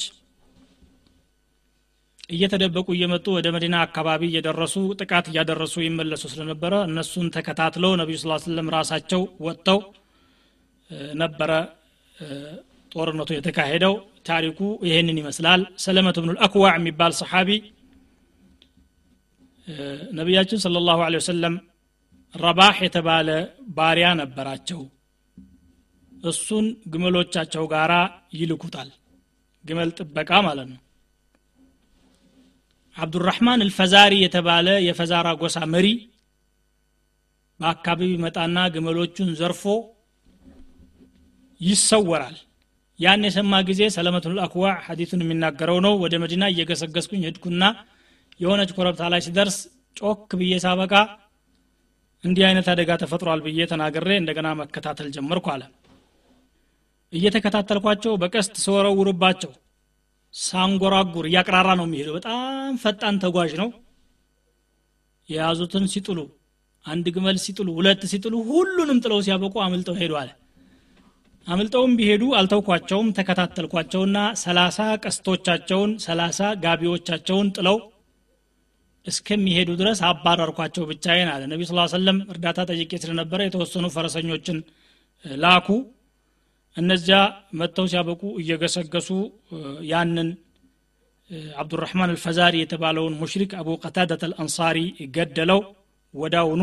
እየተደበቁ እየመጡ ወደ መዲና አካባቢ እየደረሱ ጥቃት እያደረሱ ይመለሱ ስለነበረ እነሱን ተከታትለው ነቢዩ ስ ስለም ራሳቸው ወጥተው ነበረ ጦርነቱ የተካሄደው ታሪኩ ይሄንን ይመስላል ሰለመት ብኑ ልአክዋዕ የሚባል ሰሓቢ ነቢያችን ስለ ላሁ ወሰለም ረባህ የተባለ ባሪያ ነበራቸው እሱን ግመሎቻቸው ጋራ ይልኩታል ግመል ጥበቃ ማለት ነው አብዱራህማን አልፈዛሪ የተባለ የፈዛራ ጎሳ መሪ በአካባቢ መጣና ግመሎቹን ዘርፎ ይሰወራል ያን የሰማ ጊዜ ሰለመቱል አክዋ ሐዲቱን የሚናገረው ነው ወደ መዲና እየገሰገስኩኝ ሄድኩና የሆነች ኮረብታ ላይ ሲደርስ ጮክ ብዬ ሳበቃ እንዲህ አይነት አደጋ ተፈጥሯል ብዬ ተናግሬ እንደገና መከታተል ጀመርኩ አለ እየተከታተልኳቸው በቀስት ስወረውርባቸው ሳንጎራጉር እያቅራራ ነው የሚሄደው በጣም ፈጣን ተጓዥ ነው የያዙትን ሲጥሉ አንድ ግመል ሲጥሉ ሁለት ሲጥሉ ሁሉንም ጥለው ሲያበቁ አምልጠው ሄዱ አለ አምልጠውም ቢሄዱ አልተውኳቸውም ተከታተልኳቸውና ሰላሳ ቀስቶቻቸውን ሰላሳ ጋቢዎቻቸውን ጥለው እስከሚሄዱ ድረስ አባረርኳቸው ብቻዬን አለ ነቢ ስ ሰለም እርዳታ ጠይቄ ስለነበረ የተወሰኑ ፈረሰኞችን ላኩ እነዚያ መጥተው ሲያበቁ እየገሰገሱ ያንን አብዱራህማን አልፈዛሪ የተባለውን ሙሽሪክ አቡ ቀታደት አልአንሳሪ ገደለው ወዳውኑ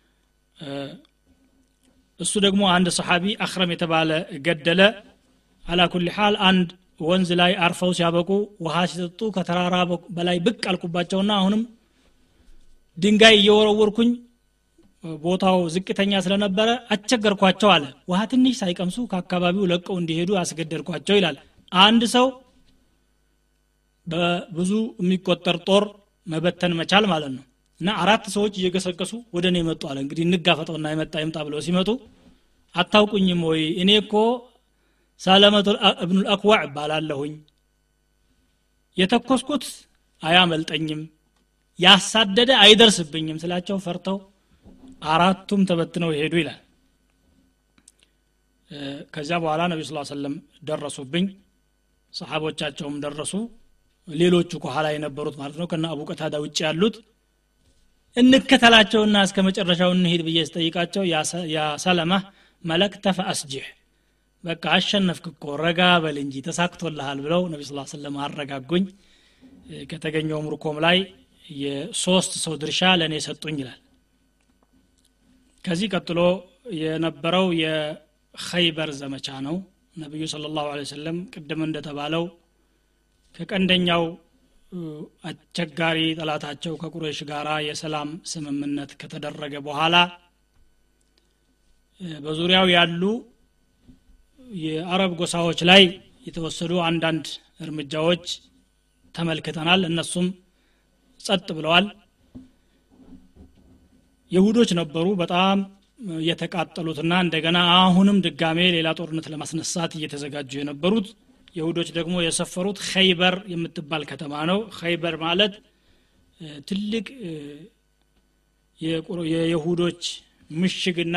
እሱ ደግሞ አንድ ሰሓቢ አክረም የተባለ ገደለ አላ ኩል ሓል አንድ ወንዝ ላይ አርፈው ሲያበቁ ውሃ ሲጠጡ ከተራራ በላይ ብቅ አልኩባቸውና አሁንም ድንጋይ እየወረወርኩኝ ቦታው ዝቅተኛ ስለነበረ አስቸገርኳቸው አለ ውሃ ትንሽ ሳይቀምሱ ከአካባቢው ለቀው እንዲሄዱ አስገደድኳቸው ይላል አንድ ሰው በብዙ የሚቆጠር ጦር መበተን መቻል ማለት ነው እና አራት ሰዎች እየገሰገሱ ወደ እኔ መጡ አለ እንግዲህ እንጋፈጠውና የመጣ ይምጣ ብለው ሲመጡ አታውቁኝም ወይ እኔ እኮ ሳለመቱ እብኑል አክዋዕ እባላለሁኝ የተኮስኩት አያመልጠኝም ያሳደደ አይደርስብኝም ስላቸው ፈርተው አራቱም ተበትነው ይሄዱ ይላል ከዚያ በኋላ ነቢ ስ ሰለም ደረሱብኝ ሰሓቦቻቸውም ደረሱ ሌሎቹ ከኋላ የነበሩት ማለት ነው ከና አቡ ቀታዳ ውጭ ያሉት እንከተላቸውና እስከ መጨረሻው እንሄድ ብዬ ስጠይቃቸው ያ ሰለማ መለክተ ፈአስጅሕ በቃ አሸነፍክ እኮ ረጋ በል እንጂ ተሳክቶልሃል ብለው ነቢ ስ ሰለም አረጋጉኝ ከተገኘው ምርኮም ላይ የሶስት ሰው ድርሻ ለእኔ ሰጡኝ ይላል ከዚህ ቀጥሎ የነበረው የኸይበር ዘመቻ ነው ነቢዩ ስለ ላሁ ሰለም ቅድም እንደተባለው ከቀንደኛው አስቸጋሪ ጠላታቸው ከቁረይሽ ጋር የሰላም ስምምነት ከተደረገ በኋላ በዙሪያው ያሉ የአረብ ጎሳዎች ላይ የተወሰዱ አንዳንድ እርምጃዎች ተመልክተናል እነሱም ጸጥ ብለዋል የሁዶች ነበሩ በጣም የተቃጠሉትና እንደገና አሁንም ድጋሜ ሌላ ጦርነት ለማስነሳት እየተዘጋጁ የነበሩት የሁዶች ደግሞ የሰፈሩት ኸይበር የምትባል ከተማ ነው ኸይበር ማለት ትልቅ የይሁዶች ምሽግና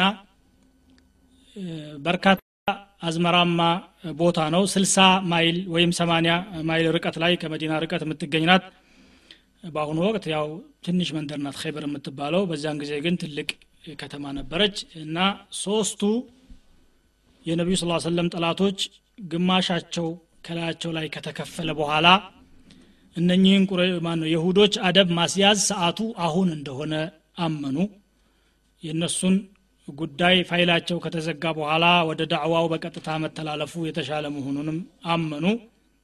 በርካታ አዝመራማ ቦታ ነው ስልሳ ማይል ወይም ሰማኒያ ማይል ርቀት ላይ ከመዲና ርቀት የምትገኝ ናት በአሁኑ ወቅት ያው ትንሽ መንደር ናት ኸይበር የምትባለው በዚያን ጊዜ ግን ትልቅ ከተማ ነበረች እና ሶስቱ የነቢዩ ስ ሰለም ጠላቶች ግማሻቸው ከላያቸው ላይ ከተከፈለ በኋላ እነኚህን ማነው የሁዶች አደብ ማስያዝ ሰዓቱ አሁን እንደሆነ አመኑ የእነሱን ጉዳይ ፋይላቸው ከተዘጋ በኋላ ወደ ዳዕዋው በቀጥታ መተላለፉ የተሻለ መሆኑንም አመኑ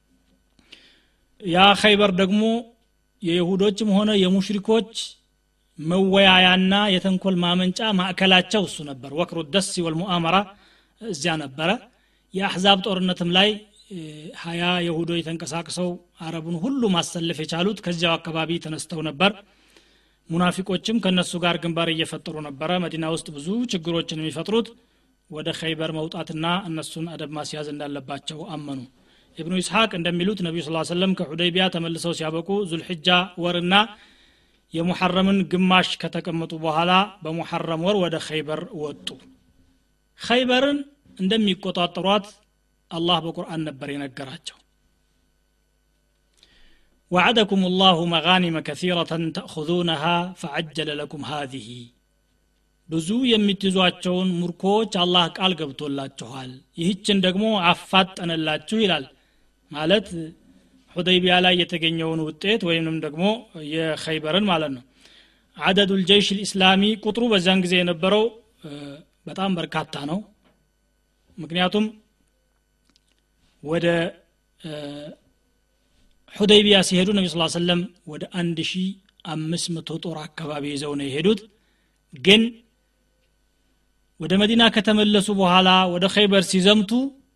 ያ ኸይበር ደግሞ የይሁዶችም ሆነ የሙሽሪኮች መወያያና የተንኮል ማመንጫ ማዕከላቸው እሱ ነበር ወክሩ ደስ ወልሙአመራ እዚያ ነበረ የአሕዛብ ጦርነትም ላይ ሀያ የሁዶች ተንቀሳቅሰው አረቡን ሁሉ ማሰለፍ የቻሉት ከዚያው አካባቢ ተነስተው ነበር ሙናፊቆችም ከነሱ ጋር ግንባር እየፈጠሩ ነበረ መዲና ውስጥ ብዙ ችግሮችን የሚፈጥሩት ወደ ኸይበር መውጣትና እነሱን አደብ ማስያዝ እንዳለባቸው አመኑ ኢብኑ ኢስሐቅ እንደሚሉት ነቢዩ ስ ሰለም ከሑደይቢያ ተመልሰው ሲያበቁ ዙልሕጃ ወርና የሙሐረምን ግማሽ ከተቀመጡ በኋላ በሙሐረም ወር ወደ ኸይበር ወጡ ኸይበርን እንደሚቆጣጠሯት አላህ በቁርአን ነበር የነገራቸው وعدكم الله مغانم كثيرة تأخذونها فعجل لكم هذه ብዙ የምትይዟቸውን ሙርኮች አላህ ቃል ገብቶላችኋል ይህችን ደግሞ አፋጠነላችሁ ይላል ማለት ሁደይቢያ ላይ የተገኘውን ውጤት ወይንም ደግሞ የኸይበርን ማለት ነው አደዱ ልጀይሽ ልእስላሚ ቁጥሩ በዛን ጊዜ የነበረው በጣም በርካታ ነው ምክንያቱም ወደ ሁደይቢያ ሲሄዱ ነቢ ስ ሰለም ወደ አንድ ሺ አምስት መቶ ጦር አካባቢ ይዘው ነው የሄዱት ግን ወደ መዲና ከተመለሱ በኋላ ወደ ኸይበር ሲዘምቱ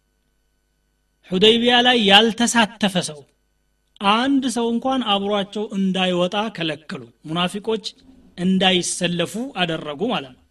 ሁደይቢያ ላይ ያልተሳተፈ ሰው አንድ ሰው እንኳን አብሯቸው እንዳይወጣ ከለከሉ ሙናፊቆች እንዳይሰለፉ አደረጉ ማለት ነው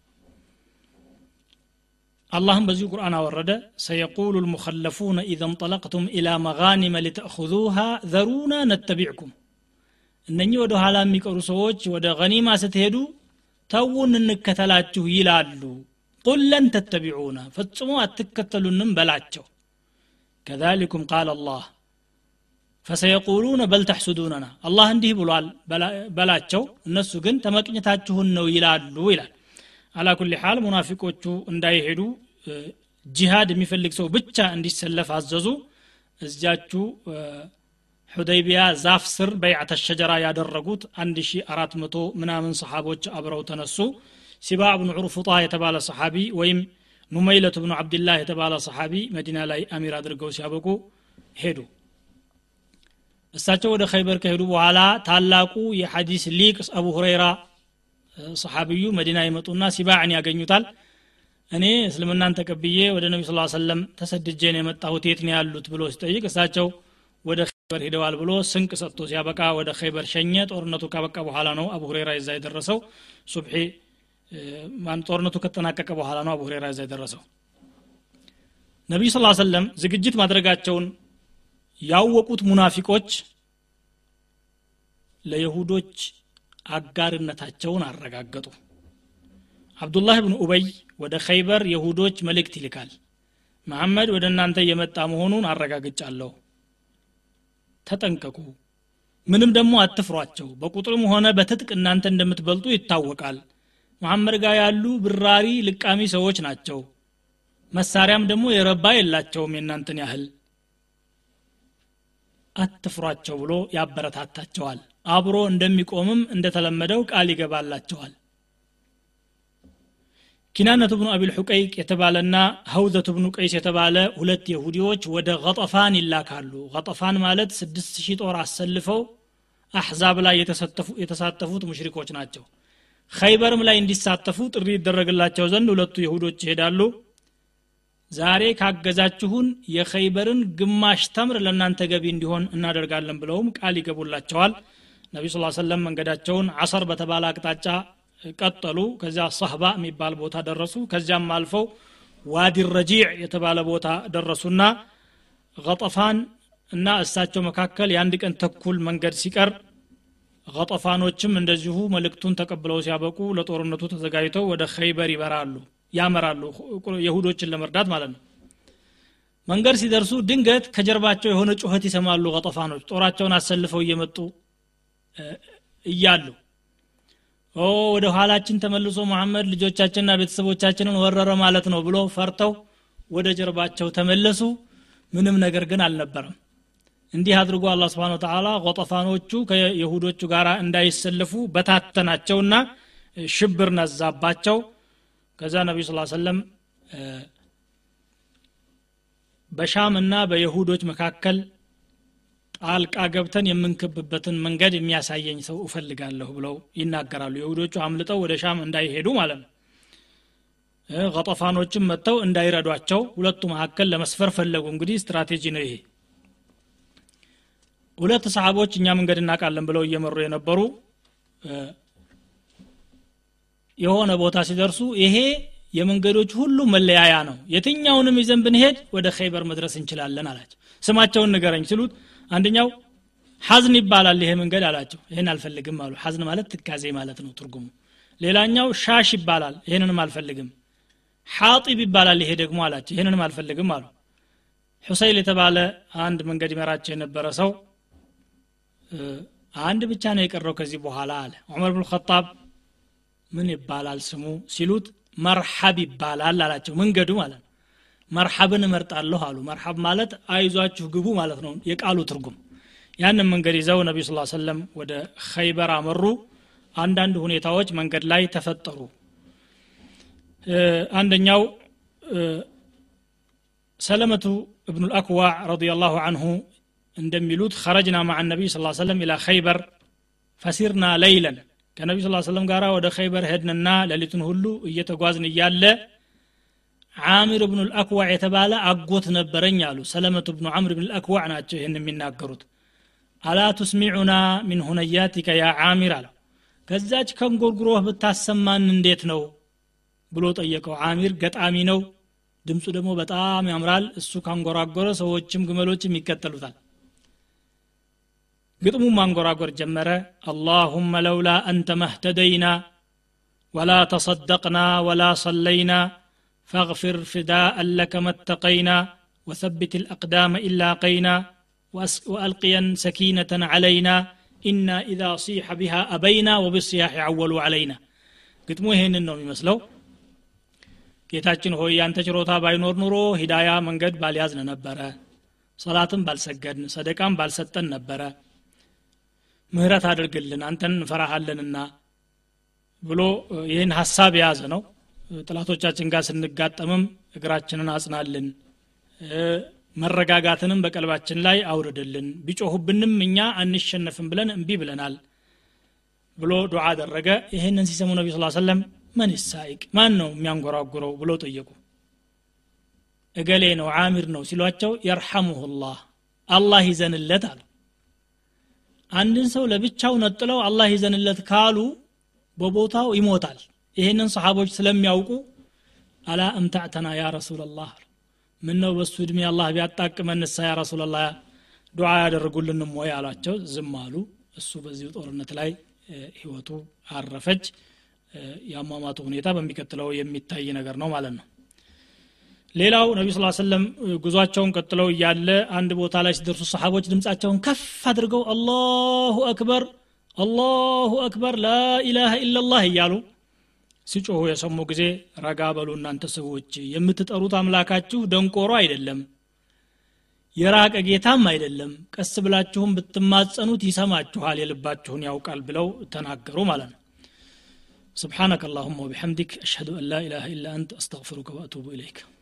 اللهم بزي قرآن ورد سيقول المخلفون إذا انطلقتم إلى مغانم لتأخذوها ذرونا نتبعكم እነኚህ ወደ ኋላ የሚቀሩ ሰዎች ወደ ገኒማ ስትሄዱ ተውን እንከተላችሁ ይላሉ ቁል ለን ተተቢዑና ፈጽሞ አትከተሉንም በላቸው ከዛሊኩም ቃል አላህ ፈሰየቁሉነ በል ተሕሱዱነና አላህ እንዲህ ብሏል በላቸው እነሱ ግን ተመቅኝታችሁን ነው ይላሉ ይላል አላ ኩል ሓል ሙናፊቆቹ እንዳይሄዱ ጂሃድ የሚፈልግ ሰው ብቻ እንዲሰለፍ አዘዙ እዚያችሁ ሑደይቢያ ዛፍ ስር በይዓተ ሸጀራ ያደረጉት 1400 ምናምን ሰሓቦች አብረው ተነሱ ሲባ ብኑ ዑርፉጣ የተባለ ሰሓቢ ወይም ኑመይለቱ ብኑ ዓብድላህ የተባለ ሰሓቢ መዲና ላይ አሚር አድርገው ሲያበቁ ሄዱ እሳቸው ወደ ኸይበር ከሄዱ በኋላ ታላቁ የሐዲስ ሊቅ አቡ ሁረይራ ሰሓቢዩ መዲና ይመጡና ሲባዕን ያገኙታል እኔ እስልምናን ተቀብዬ ወደ ነቢ ስ ሰለም ተሰድጄ ነው የመጣሁት የት ነው ያሉት ብሎ ሲጠይቅ እሳቸው ወደ ኸይበር ሂደዋል ብሎ ስንቅ ሰጥቶ ሲያበቃ ወደ ኸይበር ሸኘ ጦርነቱ ካበቃ በኋላ ነው አቡ ሁሬራ ይዛ የደረሰው ሱብሒ ጦርነቱ ከተጠናቀቀ በኋላ ነው አቡ ሁሬራ ይዛ የደረሰው ነቢዩ ስ ሰለም ዝግጅት ማድረጋቸውን ያወቁት ሙናፊቆች ለይሁዶች አጋርነታቸውን አረጋገጡ አብዱላህ ብን ኡበይ ወደ ኸይበር የሁዶች መልእክት ይልካል መሐመድ ወደ እናንተ እየመጣ መሆኑን አረጋግጫለሁ ተጠንቀቁ ምንም ደግሞ አትፍሯቸው በቁጥርም ሆነ በትጥቅ እናንተ እንደምትበልጡ ይታወቃል መሐመድ ጋር ያሉ ብራሪ ልቃሚ ሰዎች ናቸው መሳሪያም ደግሞ የረባ የላቸውም የእናንተን ያህል አትፍሯቸው ብሎ ያበረታታቸዋል አብሮ እንደሚቆምም እንደተለመደው ቃል ይገባላቸዋል ኪናነቱ ብኑ አቢል ሑቀይቅ የተባለና ሀውዘቱ ብኑ ቀይስ የተባለ ሁለት የሁዲዎች ወደ ገጠፋን ይላካሉ ገጠፋን ማለት ስድስት ሺህ ጦር አሰልፈው አሕዛብ ላይ የተሳተፉት ሙሽሪኮች ናቸው ኸይበርም ላይ እንዲሳተፉ ጥሪ ይደረግላቸው ዘንድ ሁለቱ የሁዶች ይሄዳሉ ዛሬ ካገዛችሁን የኸይበርን ግማሽ ተምር ለእናንተ ገቢ እንዲሆን እናደርጋለን ብለውም ቃል ይገቡላቸዋል ነቢዩ ስ ሰለም መንገዳቸውን አሰር በተባለ አቅጣጫ ቀጠሉ ከዚያ ሰህባ የሚባል ቦታ ደረሱ ከዚያም አልፈው ዋዲ ረጂዕ የተባለ ቦታ ደረሱና ገጠፋን እና እሳቸው መካከል የአንድ ቀን ተኩል መንገድ ሲቀር ገጠፋኖችም እንደዚሁ መልእክቱን ተቀብለው ሲያበቁ ለጦርነቱ ተዘጋጅተው ወደ ኸይበር ይበራሉ ያመራሉ የሁዶችን ለመርዳት ማለት ነው መንገድ ሲደርሱ ድንገት ከጀርባቸው የሆነ ጩኸት ይሰማሉ ገጠፋኖች ጦራቸውን አሰልፈው እየመጡ እያሉ ኦ ወደ ኋላችን ተመልሶ መሐመድ ልጆቻችንና ቤተሰቦቻችንን ወረረ ማለት ነው ብሎ ፈርተው ወደ ጀርባቸው ተመለሱ ምንም ነገር ግን አልነበረም እንዲህ አድርጎ አላ ስብን ተላ ቆጠፋኖቹ ከየሁዶቹ ጋር እንዳይሰለፉ በታተናቸውና ሽብር ነዛባቸው ከዛ ነቢዩ ስ ሰለም በሻም እና በየሁዶች መካከል ጣልቃ ገብተን የምንከብበትን መንገድ የሚያሳየኝ ሰው እፈልጋለሁ ብለው ይናገራሉ የሁዶቹ አምልጠው ወደ ሻም እንዳይሄዱ ማለት ነው ቀጠፋኖችም መጥተው እንዳይረዷቸው ሁለቱ መካከል ለመስፈር ፈለጉ እንግዲህ ስትራቴጂ ነው ይሄ ሁለት ሰሃቦች እኛ መንገድ እናውቃለን ብለው እየመሩ የነበሩ የሆነ ቦታ ሲደርሱ ይሄ የመንገዶች ሁሉ መለያያ ነው የትኛውንም ይዘን ብንሄድ ወደ ኸይበር መድረስ እንችላለን አላቸው ስማቸውን ንገረኝ ሲሉት አንደኛው ሐዝን ይባላል ይሄ መንገድ አላቸው ይህን አልፈልግም አሉ ሐዝን ማለት ትካዜ ማለት ነው ትርጉሙ ሌላኛው ሻሽ ይባላል ይህንንም አልፈልግም ሐጢብ ይባላል ይሄ ደግሞ አላቸው ይህንንም አልፈልግም አሉ ሁሰይል የተባለ አንድ መንገድ ይመራቸው የነበረ ሰው አንድ ብቻ ነው የቀረው ከዚህ በኋላ አለ ዑመር ብን ኸጣብ ምን ይባላል ስሙ ሲሉት መርሐብ ይባላል አላቸው መንገዱ ማለት ነው መርሐብን እመርጣለሁ አሉ መርሐብ ማለት አይዟችሁ ግቡ ማለት ነው የቃሉ ትርጉም ያንን መንገድ ይዘው ነቢ ስ ሰለም ወደ ኸይበር አመሩ አንዳንድ ሁኔታዎች መንገድ ላይ ተፈጠሩ አንደኛው ሰለመቱ እብኑ ልአክዋዕ ረዲየላሁ አንሁ እንደሚሉት ኸረጅና ማዓ ነቢይ ስ ሰለም ኢላ ኸይበር ፈሲርና ለይለን ከነቢ ስ ሰለም ጋር ወደ ኸይበር ሄድንና ሌሊቱን ሁሉ እየተጓዝን እያለ ዓሚር ብኑ ልአክዋዕ የተባለ አጎት ነበረኝ አሉ ሰለመቱ ብኑ ዓምር ብን ልአክዋዕ ናቸው ይህን የሚናገሩት አላ ቱስሚዑና ሚን ሁነያቲከ ያ ዓሚር አለው ከዛች ከንጎርጉሮህ ብታሰማን እንዴት ነው ብሎ ጠየቀው አሚር ገጣሚ ነው ድምፁ ደግሞ በጣም ያምራል እሱ ካንጎራጎረ ሰዎችም ግመሎችም ይከተሉታል ግጥሙ ማንጎራጎር ጀመረ አላሁመ ለውላ አንተ መህተደይና ወላ ተصدقنا ولا صلينا فاغفر فداء لك ما اتقينا وثبت الأقدام إلا قينا وألقيا سكينة علينا إنا إذا صيح بها أبينا وبالصياح عولوا علينا ግጥሙ ይሄንን ነው የሚመስለው ጌታችን ሆይ ያንተ ችሮታ ባይኖር ኑሮ ሂዳያ መንገድ ባልያዝን ነበረ ሰላትም ባልሰገድን ሰደቃም ባልሰጠን ነበረ ምህረት አድርግልን አንተን እንፈራሃለንና ብሎ ይህን ሀሳብ የያዘ ነው ጥላቶቻችን ጋር ስንጋጠምም እግራችንን አጽናልን መረጋጋትንም በቀልባችን ላይ አውርድልን ቢጮሁብንም እኛ አንሸነፍም ብለን እምቢ ብለናል ብሎ ዱዓ አደረገ ይህንን ሲሰሙ ነቢ ስ ሰለም መን ሳይቅ ማን ነው የሚያንጎራጉረው ብሎ ጠየቁ እገሌ ነው አሚር ነው ሲሏቸው የርሐሙሁ ላህ አላህ ይዘንለት አሉ አንድን ሰው ለብቻው ነጥለው አላህ ይዘንለት ካሉ በቦታው ይሞታል ይህንን ሰሓቦች ስለሚያውቁ አላ እምታዕተና ያ ረሱላላህ አሉ ምን ነው በሱ እድሜ አላህ ቢያጣቅመን ንሳ ያ ረሱላላህ ዱዓ ያደርጉልንም ወይ አሏቸው ዝም አሉ እሱ በዚሁ ጦርነት ላይ ህይወቱ አረፈች የአሟሟቱ ሁኔታ በሚቀጥለው የሚታይ ነገር ነው ማለት ነው ሌላው ነቢ ስ ሰለም ጉዟቸውን ቀጥለው እያለ አንድ ቦታ ላይ ሲደርሱ ሰሓቦች ድምፃቸውን ከፍ አድርገው አላሁ አክበር አላሁ አክበር ላኢላሃ ኢላላህ እያሉ ሲጮሁ የሰሙ ጊዜ ረጋ በሉ እናንተ ሰዎች የምትጠሩት አምላካችሁ ደንቆሮ አይደለም የራቀ ጌታም አይደለም ቀስ ብላችሁም ብትማጸኑት ይሰማችኋል የልባችሁን ያውቃል ብለው ተናገሩ ማለት ነው سبحانك اللهم وبحمدك أشهد أن لا إله إلا أنت أستغفرك وأتوب إليك